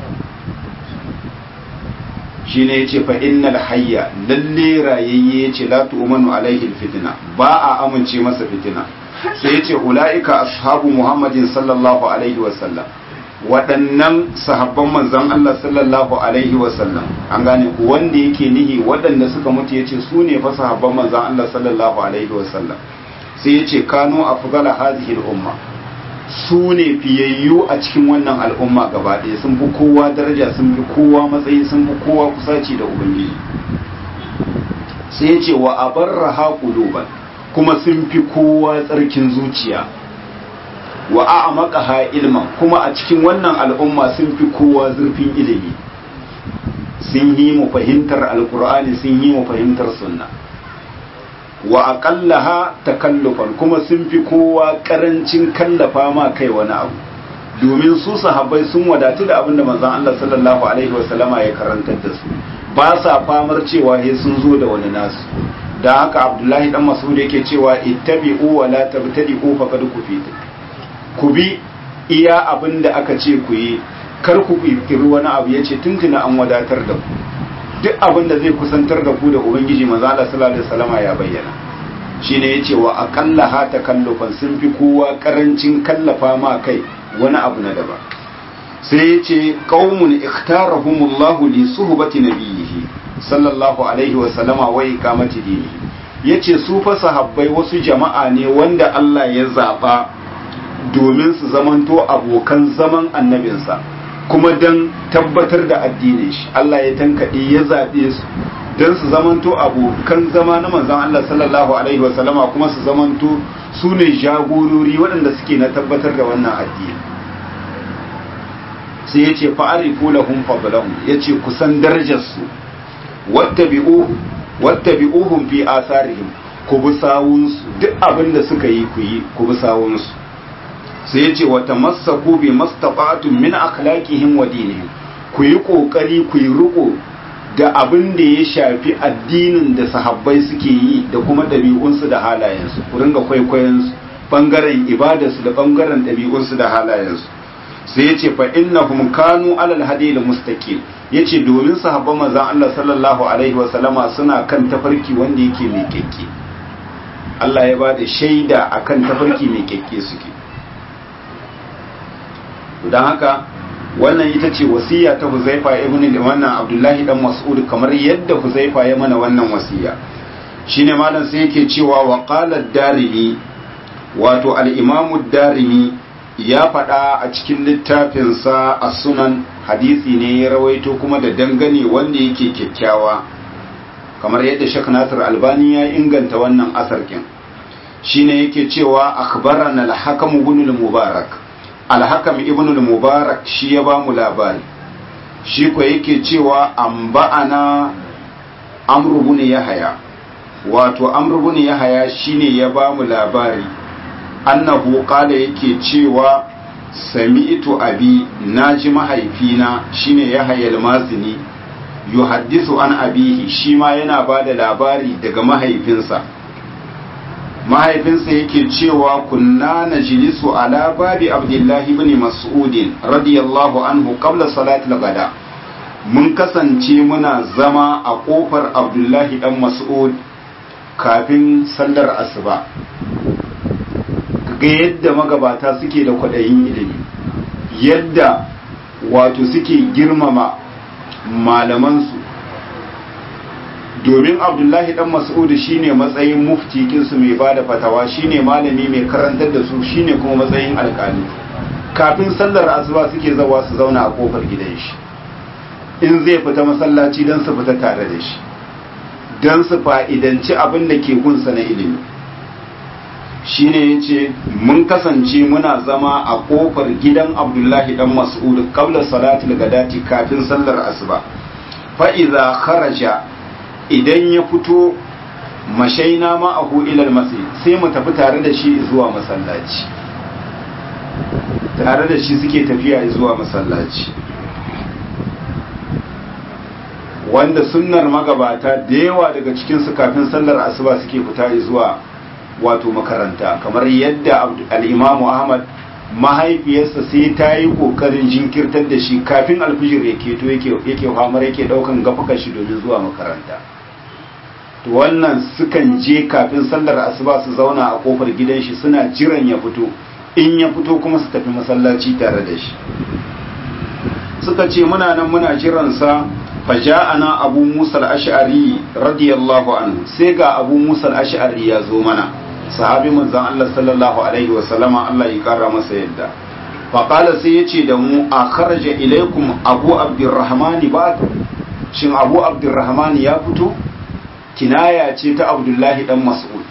shi ne ya ce fa innal hayya lalle rayayye ya ce la tu'manu alaihi fitina ba a amince masa fitina sai ya ce ula'ika ashabu muhammadin sallallahu alaihi wasallam waɗannan sahabban manzon Allah sallallahu alaihi wasallam an gane ku wanda yake nihi waɗanda suka mutu yace su ne fa sahabban manzon Allah sallallahu alaihi wasallam sai ya ce kanu afdala hadhihi al-umma su ne fiyayyu a cikin wannan al'umma gaba ɗaya sun fi kowa daraja sun fi kowa matsayi sun fi kowa kusaci da ubangiji sai ya ce wa abarra haƙuluban kuma sun fi kowa tsarkin zuciya wa a'amaka ha ilman kuma a cikin wannan al'umma sun fi kowa zurfin ilimi sun yi mu fahimtar alkur'ani sun yi mu fahimtar sunna wa aqallaha takallufan kuma sun fi kowa karancin kallafa ma kai wani abu domin su sahabbai sun wadatu da abin da manzon Allah sallallahu alaihi wasallama ya karantar da su ba sa famar cewa he sun zo da wani nasu da haka Abdullahi dan Mas'ud yake cewa ittabi'u wa la tabtadi'u faqad kufitu ku bi iya abin da aka ce ku yi kar ku kirkiri wani abu yace tuntuna an wadatar da ku duk abin da zai kusantar da ku da ubangiji manzo Allah sallallahu alaihi wasallama ya bayyana shine yace wa aqalla ha takallufan sun fi kowa karancin kallafa ma kai wani abu na daban sai yace qaumun ikhtarahumullahu li suhbati nabiyhi sallallahu alaihi wasallama wa iqamati dini yace su fa sahabbai wasu jama'a ne wanda Allah ya zaba domin su zamanto abokan zaman annabinsa kuma don tabbatar da addinin shi Allah ya tankaɗe ya zaɓe su don su zamanto abokan zama na manzan Allah sallallahu alaihi wasallama kuma su zamanto su ne jagorori waɗanda suke na tabbatar da wannan addini sai ya ce fa'arifu lahum fadlahum ya ce kusan darajarsu wattabi'uhum fi asarihim ku bi sawunsu duk abin da suka yi ku yi ku bi sawunsu sai ya ce wata masaku bi mastafatun min akhlaqihim wa dinihim ku yi kokari ku yi riko da abin da ya shafi addinin da sahabbai suke yi da kuma ɗabi'unsu da halayensu ku ringa kwaikwayon su bangaren ibadarsu da bangaren ɗabi'unsu da halayensu sai ya ce fa innahum kanu alal hadil mustaqim yace domin sahabban manzon Allah sallallahu alaihi wa sallama suna kan tafarki wanda yake mai kekke Allah ya bada shaida akan tafarki mai kekke suke don haka wannan ita ce wasiya ta huzaifa ibn wannan abdullahi dan mas'ud kamar yadda huzaifa ya mana wannan wasiya shine malam sai yake cewa wa qala darimi wato al-imam darimi ya faɗa a cikin littafinsa a sunan hadisi ne ya rawaito kuma da dangane wanda yake kyakkyawa kamar yadda shek nasir albani ya inganta wannan asarkin shine yake cewa akhbarana al-hakam ibn al-mubarak alhakam ibn al-mubarak shi ya ba mu labari shi ko yake cewa an ba'ana amru ibn yahya wato amr ibn yahya shine ya ba mu labari annahu qala yake cewa sami'tu abi naji mahaifina shine yahya al-mazini yuhaddisu an abihi shi ma yana ba da labari daga mahaifinsa mahaifinsa yake cewa kunna najlisu ala babi abdullahi ibn mas'udin radiyallahu anhu qabla salati al-ghada mun kasance muna zama a kofar abdullahi dan mas'ud kafin sallar asuba ga yadda magabata suke da kwaɗayin ilimi yadda wato suke girmama malamansu domin abdullahi dan mas'udu shine matsayin mufti kinsu mai bada fatawa shine malami mai karantar da su shine kuma matsayin alkali kafin sallar asuba suke zawa su zauna a kofar gidan shi in zai fita masallaci don su fita tare da shi don su fa'idanci abin da ke gunsa na ilimi shine yace mun kasance muna zama a kofar gidan abdullahi dan mas'ud qabla salatul gadati kafin sallar asuba fa idza kharaja idan ya fito mashaina ma'ahu ilal masjid sai mu tafi tare da shi zuwa masallaci tare da shi suke tafiya zuwa masallaci wanda sunnar magabata da yawa daga cikinsu kafin sallar asuba suke fita zuwa wato makaranta kamar yadda al'imamu ahmad mahaifiyarsa sai ta yi ƙoƙarin jinkirtar da shi kafin alfijir ya keto yake hamar yake ɗaukan gafuka shi domin zuwa makaranta to wannan sukan je kafin sallar asuba su zauna a kofar gidan shi suna jiran ya fito in ya fito kuma su tafi masallaci tare da shi suka ce muna nan muna jiransa faja'ana abu musa al-ash'ari radiyallahu anhu sai ga abu musa al-ash'ari ya zo mana sahabi manzon Allah sallallahu alaihi wa sallama Allah ya kara masa yadda fa qala sai yace da mu a kharaja ilaikum abu abdurrahman ba shin abu abdurrahman ya fito kinaya ce ta abdullahi dan mas'ud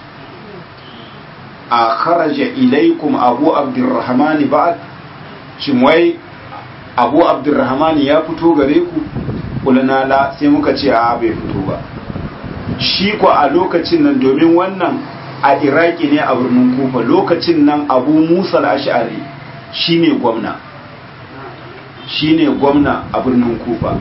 a kharaja ilaikum abu abdurrahman ba shin wai abu abdurrahman ya fito gare ku kulna la sai muka ce a bai fito ba shi ko a lokacin nan domin wannan a iraki ne a birnin kufa lokacin nan abu musa al-ash'ari shine gwamna shine gwamna a birnin kufa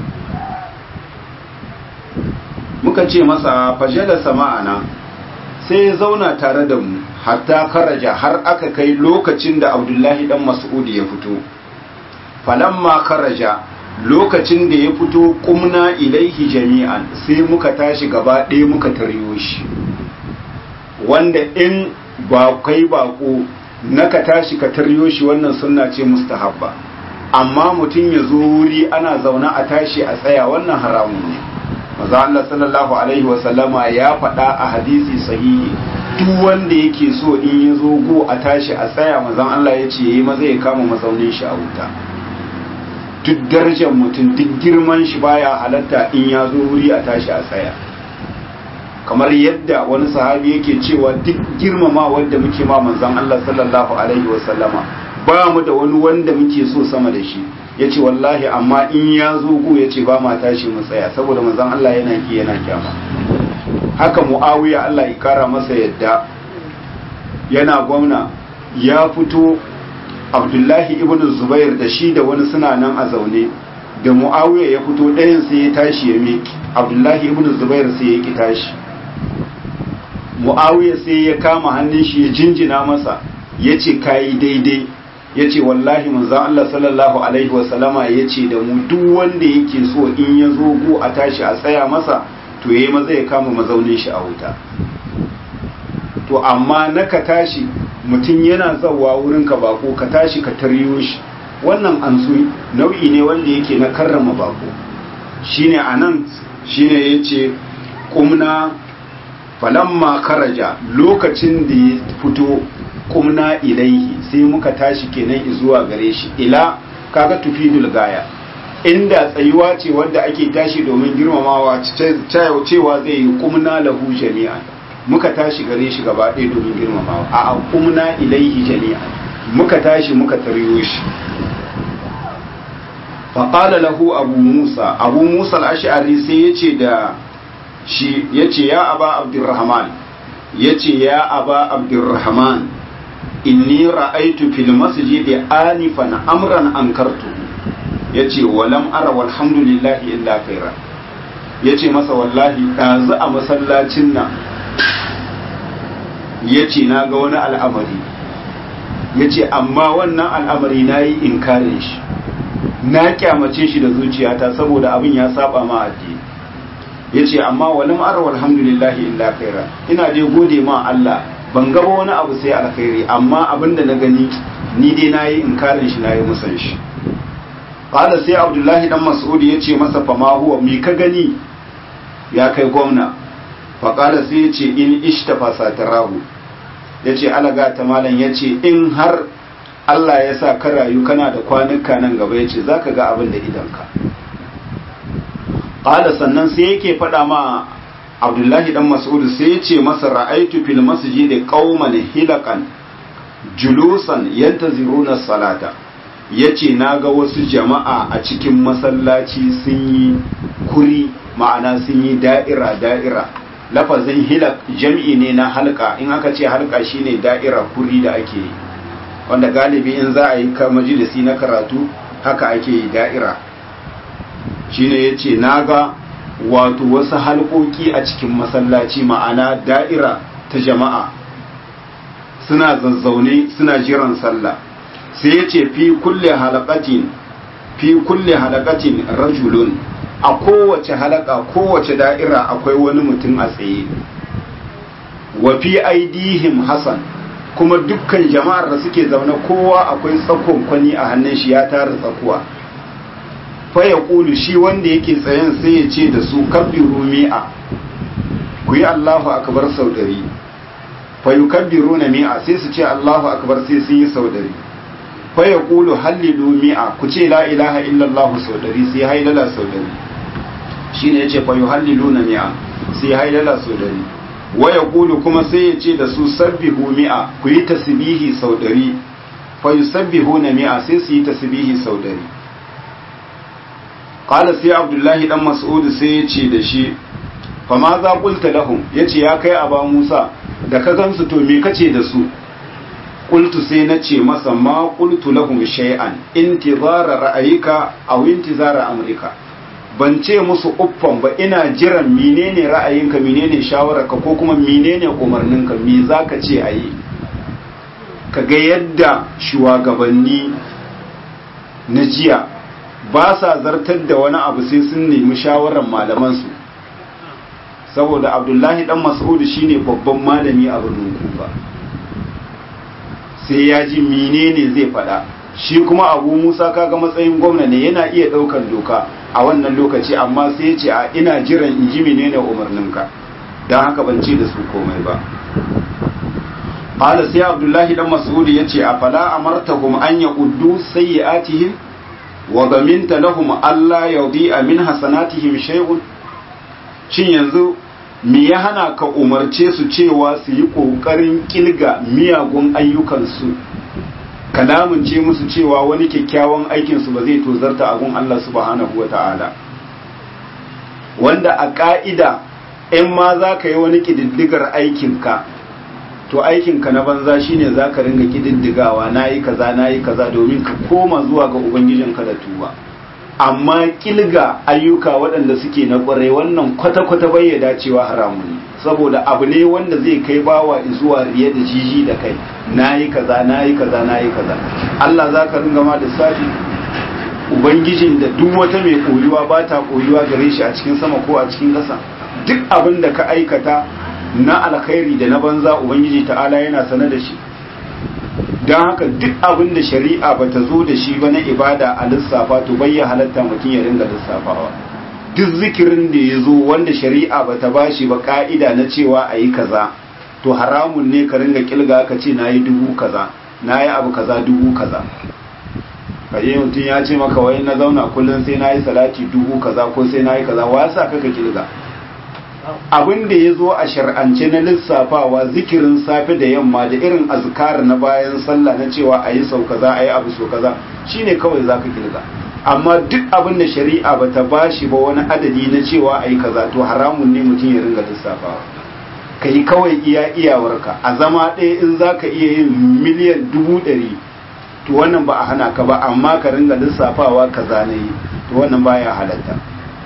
muka ce masa fajala sama'ana sai ya zauna tare da mu hatta karaja har aka kai lokacin da abdullahi dan mas'ud ya fito falamma karaja lokacin da ya fito kumna ilaihi jami'an sai muka tashi gaba ɗaya muka taryo shi wanda in ba kai bako naka tashi ka taryo shi wannan sunna ce mustahabba amma mutum ya zo wuri ana zauna a tashi a tsaya wannan haramun ne maza Allah sallallahu alaihi wa sallama ya faɗa a hadisi sahihi duk wanda yake so in ya zo go a tashi a tsaya mazan Allah ya ce yayi maza ya kama mazaunin shi a wuta duk darajar mutum duk girman shi baya halatta in ya zo wuri a tashi a tsaya kamar yadda wani sahabi yake cewa duk girmama wanda muke ma manzon Allah sallallahu alaihi wa sallama ba mu da wani wanda muke so sama da shi yace wallahi amma in ya zo gu yace ba ma tashi mu tsaya saboda manzon Allah yana ki yana kyama haka Muawiya Allah ya kara masa yadda yana gwamna ya fito Abdullahi ibn Zubair da shi da wani suna nan a zaune da Muawiya ya fito ɗayan sai ya tashi ya miki Abdullahi ibn Zubair sai ya ki tashi mu'awiya sai ya kama hannun shi ya jinjina masa ya ce kayi daidai ya ce wallahi manzan Allah sallallahu alaihi wasallama ya ce da mu duk wanda yake so in ya zo go a tashi a tsaya masa to ya yi maza ya kama mazaunin shi a wuta to amma na ka tashi mutum yana zawa wurin ka bako ka tashi ka taryo shi wannan an nau'i ne wanda yake na karrama bako shine anan shine yace kumna falamma karaja lokacin da ya fito kumna ilaihi sai muka tashi kenan zuwa gare shi ila kaga tufidul gaya inda tsayuwa ce wanda ake tashi domin girmamawa cewa zai yi kumna lahu jami'an muka tashi gare shi gaba ɗaya domin girmamawa a kumna ilaihi jami'an muka tashi muka taryo shi faƙala lahu abu musa abu musa al'ashari sai ya ce da shi ya ce ya aba abdurrahman ya ce ya aba abdurrahman inni ra'aitu fil masjidi anifan amran ankartu ya ce walam ara walhamdulillahi illa khaira ya ce masa wallahi ɗazu a masallacin nan ya ce na ga wani al'amari ya ce amma wannan al'amari na yi inkarin shi na kyamace shi da zuciyata saboda abin ya saba ma addini ya ce amma wani ma'ar alhamdulillahi illa khaira ina dai gode ma Allah ban gaba wani abu sai alkhairi amma abin da na gani ni dai na yi inkarin shi na yi musan shi ƙada sai abdullahi dan mas'ud ya ce masa fama huwa mi ka gani ya kai gwamna faƙada sai ya ce in ishtafa satarahu ya ce alaga ta malam ya ce in har Allah ya sa ka rayu kana da kwanuka nan gaba ya ce za ka ga abin da idanka ƙada sannan sai yake faɗa ma abdullahi dan mas'ud sai ya ce masa ra'aitu fil masjid qauman hilakan julusan yantaziruna salata yace naga wasu jama'a a cikin masallaci sun yi kuri ma'ana sun yi da'ira da'ira lafazin hilak jam'i ne na halka in aka ce halka shine da'ira kuri da ake yi wanda galibi in za a yi ka majalisi na karatu haka ake yi da'ira shine yace naga wato wasu halkoki a cikin masallaci ma'ana da'ira ta jama'a suna zazzaune suna jiran sallah sai yace fi kulle halaqatin fi kulle halaqatin rajulun a kowace halaka kowace da'ira akwai wani mutum a tsaye wa fi aidihim hasan kuma dukkan jama'ar da suke zaune kowa akwai tsakon kwani a hannun shi ya tara tsakuwa fa ya kulu shi wanda yake tsayen sai ya ce da su kabbiru mi'a ku yi Allahu akbar sau ɗari fa yukabbiru na mi'a sai su ce Allahu akbar sai sun yi sau ɗari fa ya kulu hallilu mi'a ku ce la ilaha illallah sau ɗari sai hailala sau ɗari shi ne ya ce fa yuhallilu na mi'a sai hailala sau ɗari wa ya kulu kuma sai ya ce da su sabbihu mi'a ku yi tasbihi sau ɗari fa yusabbihu na mi'a sai su yi tasbihi sau ɗari qala sai abdullahi dan mas'ud sai ya ce da shi fa ma za qulta lahum yace ya kai aba musa da ka gansu to me kace da su qultu sai na ce masa ma qultu lahum shay'an intizara ra'ayika aw intizara amrika ban ce musu uffan ba ina jiran menene ra'ayinka menene shawararka ko kuma menene umarninka me zaka ce ayi ka ga yadda shugabanni na jiya ba sa zartar da wani abu sai sun nemi shawarar malamansu saboda abdullahi dan mas'udu shine babban malami a birnin kufa sai ya ji menene zai faɗa shi kuma abu musa kaga matsayin gwamna ne yana iya ɗaukar doka a wannan lokaci amma sai ya ce a ina jiran in ji menene umarninka don haka ban ce da su komai ba qala sai abdullahi dan mas'ud yace afala amartahum an yaquddu sayyi'atihim wa daminta lahum alla yudhi'a min hasanatihim shay'un shin yanzu me ya hana ka umarce su cewa su yi kokarin kilga miyagun ayyukansu kalamin ce musu cewa wani kyakkyawan aikinsu ba zai tozarta a gun Allah subhanahu wa ta'ala wanda a ka'ida in ma za ka yi wani ƙididdigar aikinka to aikinka na banza shine za ka ringa kididdigawa na yi kaza na yi kaza domin ka koma zuwa ga ubangijinka da tuba amma kilga ayyuka waɗanda suke na ƙwarai wannan kwata-kwata bai ya dacewa haramun ne saboda abu ne wanda zai kai bawa zuwa riye da jiji da kai na yi kaza na yi kaza na yi kaza Allah za ka ringa ma da safi ubangijin da duk wata mai koyuwa ba ta koyuwa gare shi a cikin sama ko a cikin ƙasa duk abin da ka aikata na alkhairi da na banza ubangiji ta'ala yana sane da shi don haka duk abin da shari'a ba ta zo da shi ba na ibada a lissafa to bai ya halatta mutum ya ringa lissafawa duk zikirin da ya zo wanda shari'a ba ta bashi ba ka'ida na cewa a yi kaza to haramun ne ka ringa kilga ka ce na yi dubu kaza na yi abu kaza dubu kaza kaje mutum ya ce maka wai na zauna kullum sai na yi salati dubu kaza ko sai na yi kaza wa sa kaka kilga abin da ya zo a shar'ance na lissafawa zikirin safe da yamma da irin azkar na bayan sallah na cewa a yi sau kaza a yi abu so kaza shine kawai za ka kilga amma duk abin da shari'a ba ta bashi ba wani adadi na cewa a yi kaza to haramun ne mutum ya ringa lissafawa ka yi kawai iya iyawarka a zama ɗaya in za ka iya yin miliyan dubu ɗari to wannan ba a hana ka ba amma ka ringa lissafawa kaza na yi to wannan baya halatta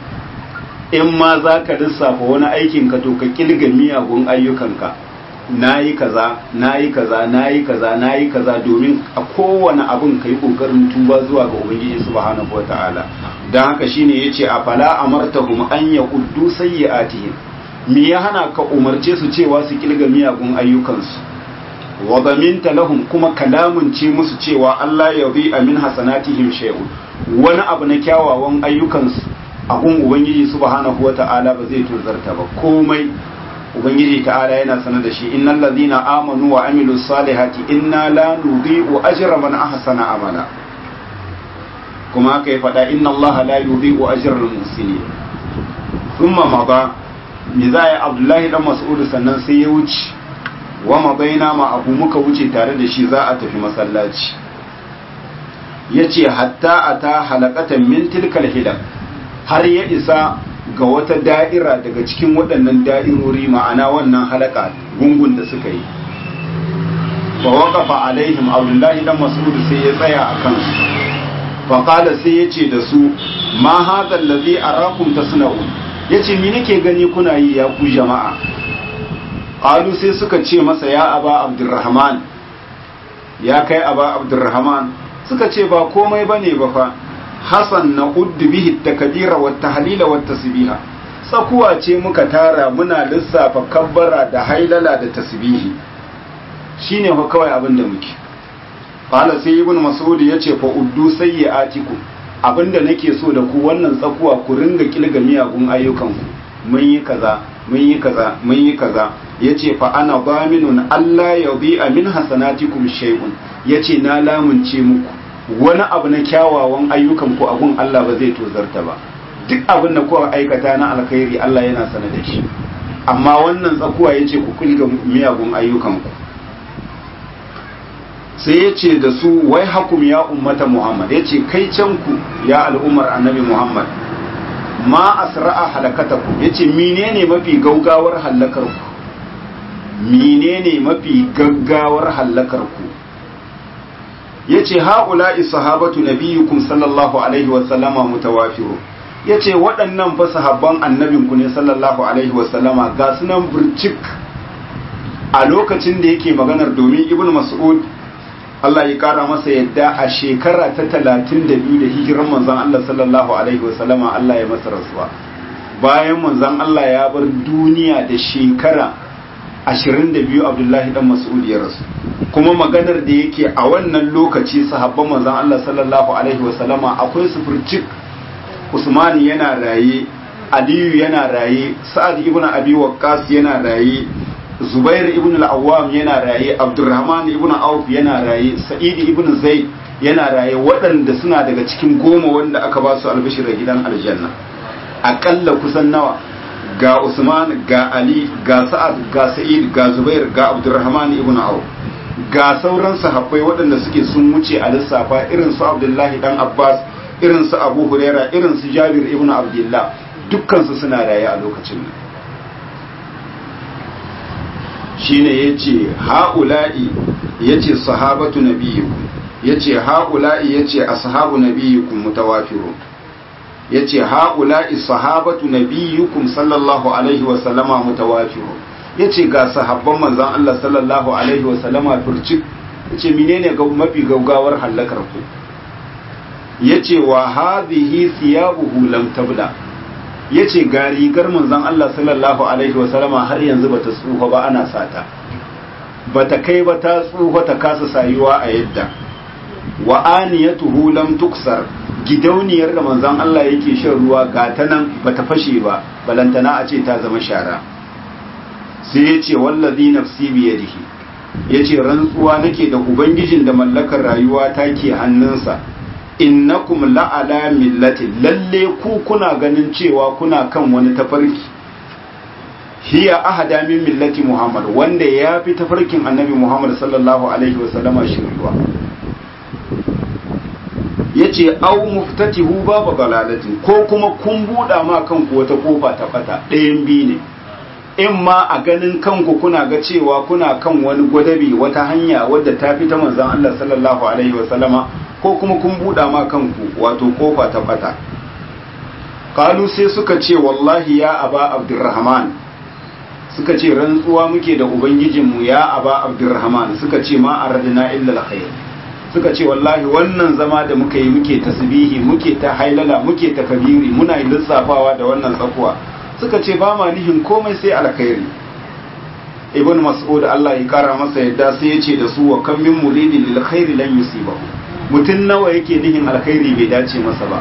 in ma za ka lissafa wani aikinka to ka kilga miyagun ayyukanka na yi kaza na yi kaza na yi kaza na yi kaza domin a kowane abin ka yi ƙoƙarin tuba zuwa ga ubangiji subhanahu wa ta'ala don haka shine ya ce a fala amartahum an ya uddu sayyi'atihim me ya hana ka umarce su cewa su kilga miyagun ayyukansu wa zaminta lahum kuma kalamun ce musu cewa Allah ya bi amin hasanatihim shay'un wani abu na kyawawan ayyukansu abun ubangiji subhanahu wa ta'ala ba zai tozarta ba komai ubangiji ta'ala yana sanar da shi innal ladhina amanu wa amilus salihati inna la nudhi'u ajra man ahsana amala kuma haka ya faɗa inna allaha la yudhi'u ajra al muhsinin thumma mada mizaya abdullahi dan mas'ud sannan sai ya wuce wa madaina ma abu muka wuce tare da shi za a tafi masallaci yace hatta ata halaqatan min tilkal hilal har ya isa ga wata da'ira daga cikin waɗannan da'irori ma'ana wannan halaka gungun da suka yi fa waqafa alaihim abdullahi dan mas'ud sai ya tsaya a kansu fa qala sai yace da su ma hadha allazi arakum tasna'un yace me nake gani kuna yi ya ku jama'a qalu sai suka ce masa ya aba abdurrahman ya kai aba abdurrahman suka ce ba komai bane ba fa hasan na uddu bihi takbira wa tahlila wa tasbiha tsakuwa ce muka tara muna lissafa kabbara da hailala da tasbihi shine fa kawai abin da muke qala sai ibn mas'ud yace fa uddu sayyi'atikum abinda nake so da ku wannan tsakuwa ku ringa kilga miyagun ayyukan ku mun yi kaza mun yi kaza mun yi kaza yace fa ana baminun Allah yadhi'a min hasanatikum shay'un yace na lamunce muku wani abu na kyawawan ayyukan ku abun Allah ba zai tozarta ba duk abin da kuka aikata na alkhairi Allah yana sana da shi amma wannan tsakuwa yace ku kulga miyagun ayyukan ku sai yace da su wai hakum ya ummata Muhammad yace kai can ku ya al'ummar annabi Muhammad ma asra'a halakatakum yace menene mafi gaugawar halakar ku menene mafi gaggawar halakar ku yace haula'i sahabatu nabiyukum sallallahu alaihi wa sallama mutawafiru yace waɗannan fa sahabban annabinku ne sallallahu alaihi wa sallama ga sunan burcik a lokacin da yake maganar domin ibnu mas'ud Allah ya kara masa yadda a shekara ta 32 da hijiran manzon Allah sallallahu alaihi wa sallama Allah ya masa rasuwa bayan manzon Allah ya bar duniya da shekara 22 Abdullahi dan Mas'ud ya rasu kuma maganar da yake a wannan lokaci sahabban manzon Allah sallallahu alaihi wasallama akwai sufurcik Usman yana raye Aliyu yana raye Sa'ad ibn Abi Waqqas yana raye Zubair ibn al-Awwam yana raye Abdurrahman ibn Auf yana raye Sa'id ibn Zaid yana raye waɗanda suna daga cikin goma wanda aka ba su albishir da gidan aljanna aƙalla kusan nawa ga Usman ga Ali ga Sa'ad ga Sa'id ga Zubair ga Abdurrahman ibn Auf ga sauran sahabbai waɗanda suke sun wuce a lissafa irin su Abdullahi dan Abbas irin su Abu Huraira irin su Jabir ibn Abdullah dukkan su suna raye a lokacin nan shine yace haula'i yace sahabatu nabiyyikum yace haula'i yace ashabu nabiyyikum mutawafirun yace haula'i sahabatu nabiyyukum sallallahu alaihi wa sallama mutawafirun yace ga sahabban manzon Allah sallallahu alaihi wa sallama furci yace menene ga mafi gaugawar halakar ku yace wa hadhihi thiyabuhu lam tabla yace ga rigar manzon Allah sallallahu alaihi wa sallama har yanzu bata tsufa ba ana sata bata kai ba ta tsufa ta kasa sayuwa a yadda wa aniyatuhu lam tuksar gidauniyar da manzon Allah yake shan ruwa ga ta nan bata fashe ba balantana a ce ta zama shara sai ya ce wallazi nafsi biyadihi ya ce rantsuwa nake da ubangijin da mallakar rayuwa ta ke hannunsa innakum la'ala millati lalle ku kuna ganin cewa kuna kan wani tafarki hiya ahada min millati muhammad wanda ya fi tafarkin annabi muhammad sallallahu alaihi wasallama shiriwa ya yace au muftatihu babu dalalatin ko kuma kun buɗa ma kanku wata kofa ta bata ɗayan biyu ne in ma a ganin kanku kuna ga cewa kuna kan wani gwadabi wata hanya wadda ta fi ta manzon Allah sallallahu alaihi wasallama ko kuma kun buɗa ma kanku wato kofa ta bata kalu sai suka ce wallahi ya aba abdurrahman suka ce rantsuwa muke da ubangijinmu ya aba abdurrahman suka ce ma aradna illa alkhair suka ce wallahi wannan zama da muka yi muke tasbihi muke ta hailala muke ta kabiri muna lissafawa da wannan tsakuwa suka ce ba ma nihin komai sai alkhairi ibn mas'ud Allah ya kara masa yadda sai ya ce da su wa kam min muridin lil khairi lan yusibahu mutun nawa yake nihin alkhairi bai dace masa ba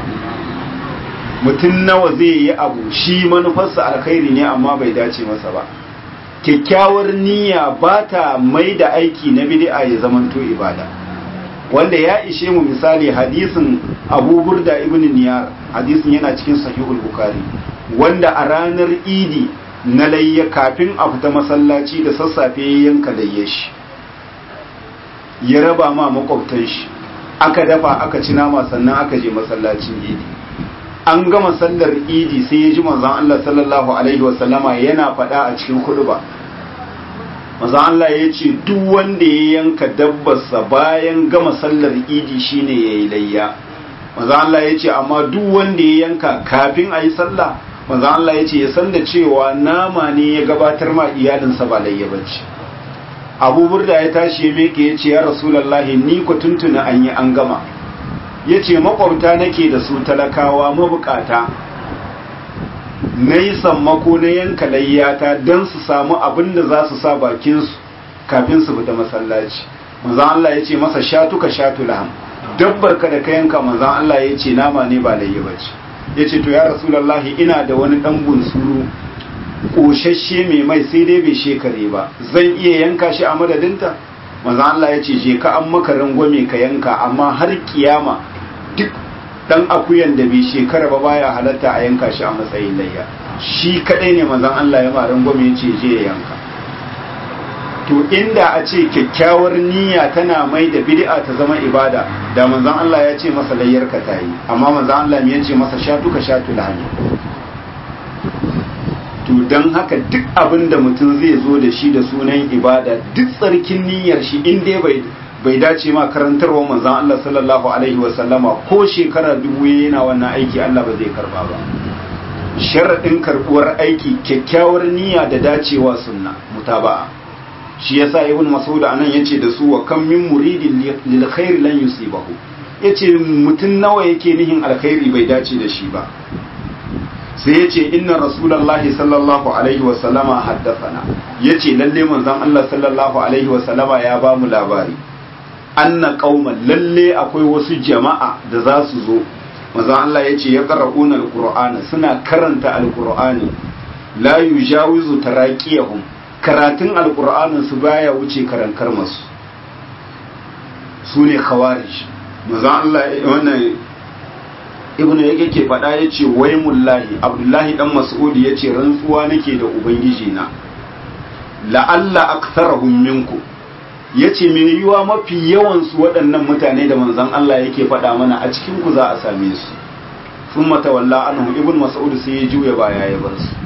mutun nawa zai yi abu shi manufarsa alkhairi ne amma bai dace masa ba kyakkyawar niyya ba ta mai da aiki na bid'a ya zamanto ibada wanda ya ishe mu misali hadisin Abu Burda ibn Niyar hadisin yana cikin sahihul Bukhari wanda a ranar Idi na layya kafin a fita masallaci da sassafe ya yanka layya shi ya raba ma makwabtan shi aka dafa aka ci nama sannan aka je masallacin Idi an gama sallar Idi sai ya ji manzon Allah sallallahu alaihi wasallama yana faɗa a cikin khutba manzon Allah ya ce duk wanda ya yanka dabbarsa bayan gama sallar Idi shine yayi layya manzon Allah ya ce amma duk wanda ya yanka kafin a yi sallah manzo Allah ya ce ya san da cewa nama ne ya gabatar ma iyalinsa ba layya bace Abu Burda ya tashi ya meke ya ce ya Rasulullahi ni ku tuntuna an yi an gama ya ce makwabta nake da su talakawa mabukata na yi sammako na yanka layyata don su samu abin da za su sa bakinsu kafin su fita masallaci manzan Allah ya ce masa shatuka shatu laham dabbar ka da ka yanka manzan Allah ya ce nama ne ba layya bace ya ce to ya rasulallahi ina da wani ɗan bunsuru ƙoshashe mai mai sai dai bai shekare ba zan iya yanka shi a madadinta maza Allah ya ce je ka an maka rangwame ka yanka amma har kiyama duk ɗan akuyan da bai shekara ba baya halatta a yanka shi a matsayin layya shi kaɗai ne mazan Allah ya ma rangwame ya ce je ya yanka to inda a ce kyakkyawar niyya tana mai da bid'a ta zama ibada da manzon Allah ya ce masa layyar ka ta yi amma manzon Allah ya ce masa shatu ka shatu lahani to dan haka duk abin da mutum zai zo da shi da sunan ibada duk tsarkin niyyar shi in dai bai bai dace ma karantarwa manzon Allah sallallahu alaihi wa sallama ko shekara dubu yana wannan aiki Allah ba zai karba ba sharadin karbuwar aiki kyakkyawar niyya da dacewa sunna mutaba'a shi yasa ibn mas'ud anan yace da su wa kam min muridin lil khair lan yusibahu yace mutun nawa yake nihin alkhairi bai dace da shi ba sai yace inna rasulullahi sallallahu alaihi wa sallama haddathana yace lalle manzon Allah sallallahu alaihi wa sallama ya ba mu labari anna qauman lalle akwai wasu jama'a da za su zo manzon Allah yace ya qara'una alqur'ana suna karanta alqur'ani la yujawizu taraqiyahum karatun alkur'anin su baya wuce karankar masu su ne khawarij mazan Allah wannan ibnu yake ke faɗa ya ce wai mullahi abdullahi dan mas'udi ya ce rantsuwa nake da ubangiji na la'alla aktharahum minku ya ce mai yiwa mafi yawansu waɗannan mutane da manzan Allah yake faɗa mana a cikin ku za a same su sun matawalla anhu ibn mas'ud sai ya juya baya ya bar su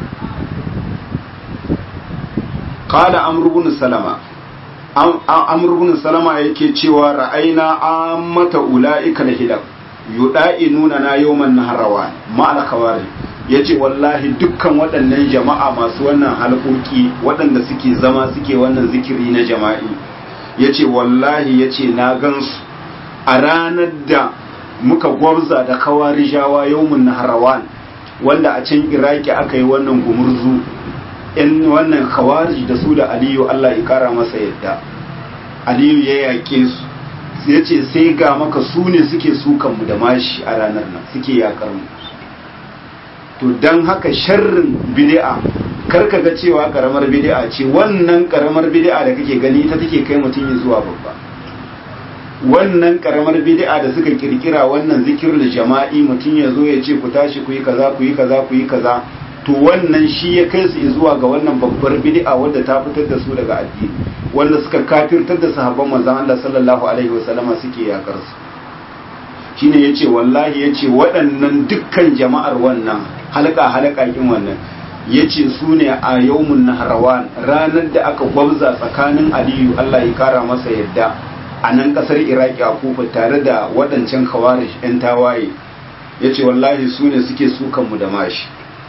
qala amr ibn salama amr ibn salama yake cewa ra'ayna ammata ulaika lahilak yuda'inuna na yawman naharawan ma al khawari yace wallahi dukkan waɗannan jama'a masu wannan halƙoƙi waɗanda suke zama suke wannan zikiri na jama'i yace wallahi yace na gansu a ranar da muka gwabza da kawarijawa yawmun naharawan wanda a can iraki aka yi wannan gumurzu in wannan khawarij da su da aliyu Allah ya kara masa yadda aliyu ya yaƙe su ya ce sai ga maka su ne suke sukan mu da mashi a ranar nan suke yakar mu to don haka sharrin bid'a kar ka ga cewa karamar bid'a ce wannan karamar bid'a da kake gani ita take kai mutum ya zuwa babba wannan karamar bid'a da suka kirkira wannan zikirul jama'i mutum ya zo ya ce ku tashi ku yi kaza ku yi kaza ku yi kaza to wannan shi ya kai su zuwa ga wannan babbar bid'a wadda ta fitar da su daga addini wanda suka kafirtar da sahabban manzon Allah sallallahu alaihi wasallama suke yakar su shine yace wallahi yace waɗannan dukkan jama'ar wannan halka halaka kin wannan yace su ne a yawmun nahrawan ranar da aka gwabza tsakanin aliyu Allah ya kara masa yadda a nan kasar iraki a kufa tare da waɗancan kawarish 'yan tawaye yace wallahi su ne suke sukanmu da mashi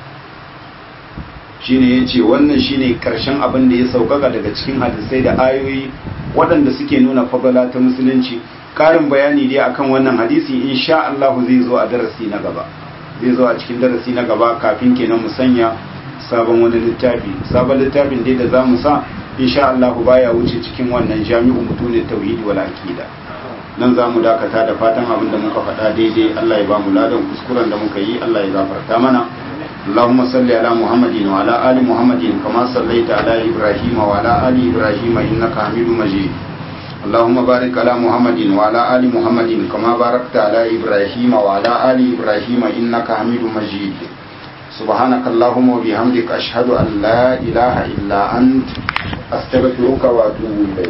shine ya ce wannan shine karshen abin da ya saukaka daga cikin hadisai da ayoyi waɗanda suke nuna fagala ta musulunci ƙarin bayani dai akan wannan hadisi insha Allah zai zo a darasi na gaba zai zo a cikin darasi na gaba kafin kenan mu sanya sabon wani littafi sabon littafin dai da zamu sa insha Allah baya wuce cikin wannan jami'u mutunin tauhidi wal aqida nan za mu dakata da fatan abin da muka faɗa daidai Allah ya ba mu ladan kuskuren da muka yi Allah ya gafarta mana اللهم صل على محمد وعلى آل محمد كما صليت على إبراهيم وعلى آل إبراهيم إنك حميد مجيد اللهم بارك على محمد وعلى آل محمد كما باركت على إبراهيم وعلى آل إبراهيم إنك حميد مجيد سبحانك اللهم وبحمدك أشهد أن لا إله إلا أنت أستغفرك وأتوب إليك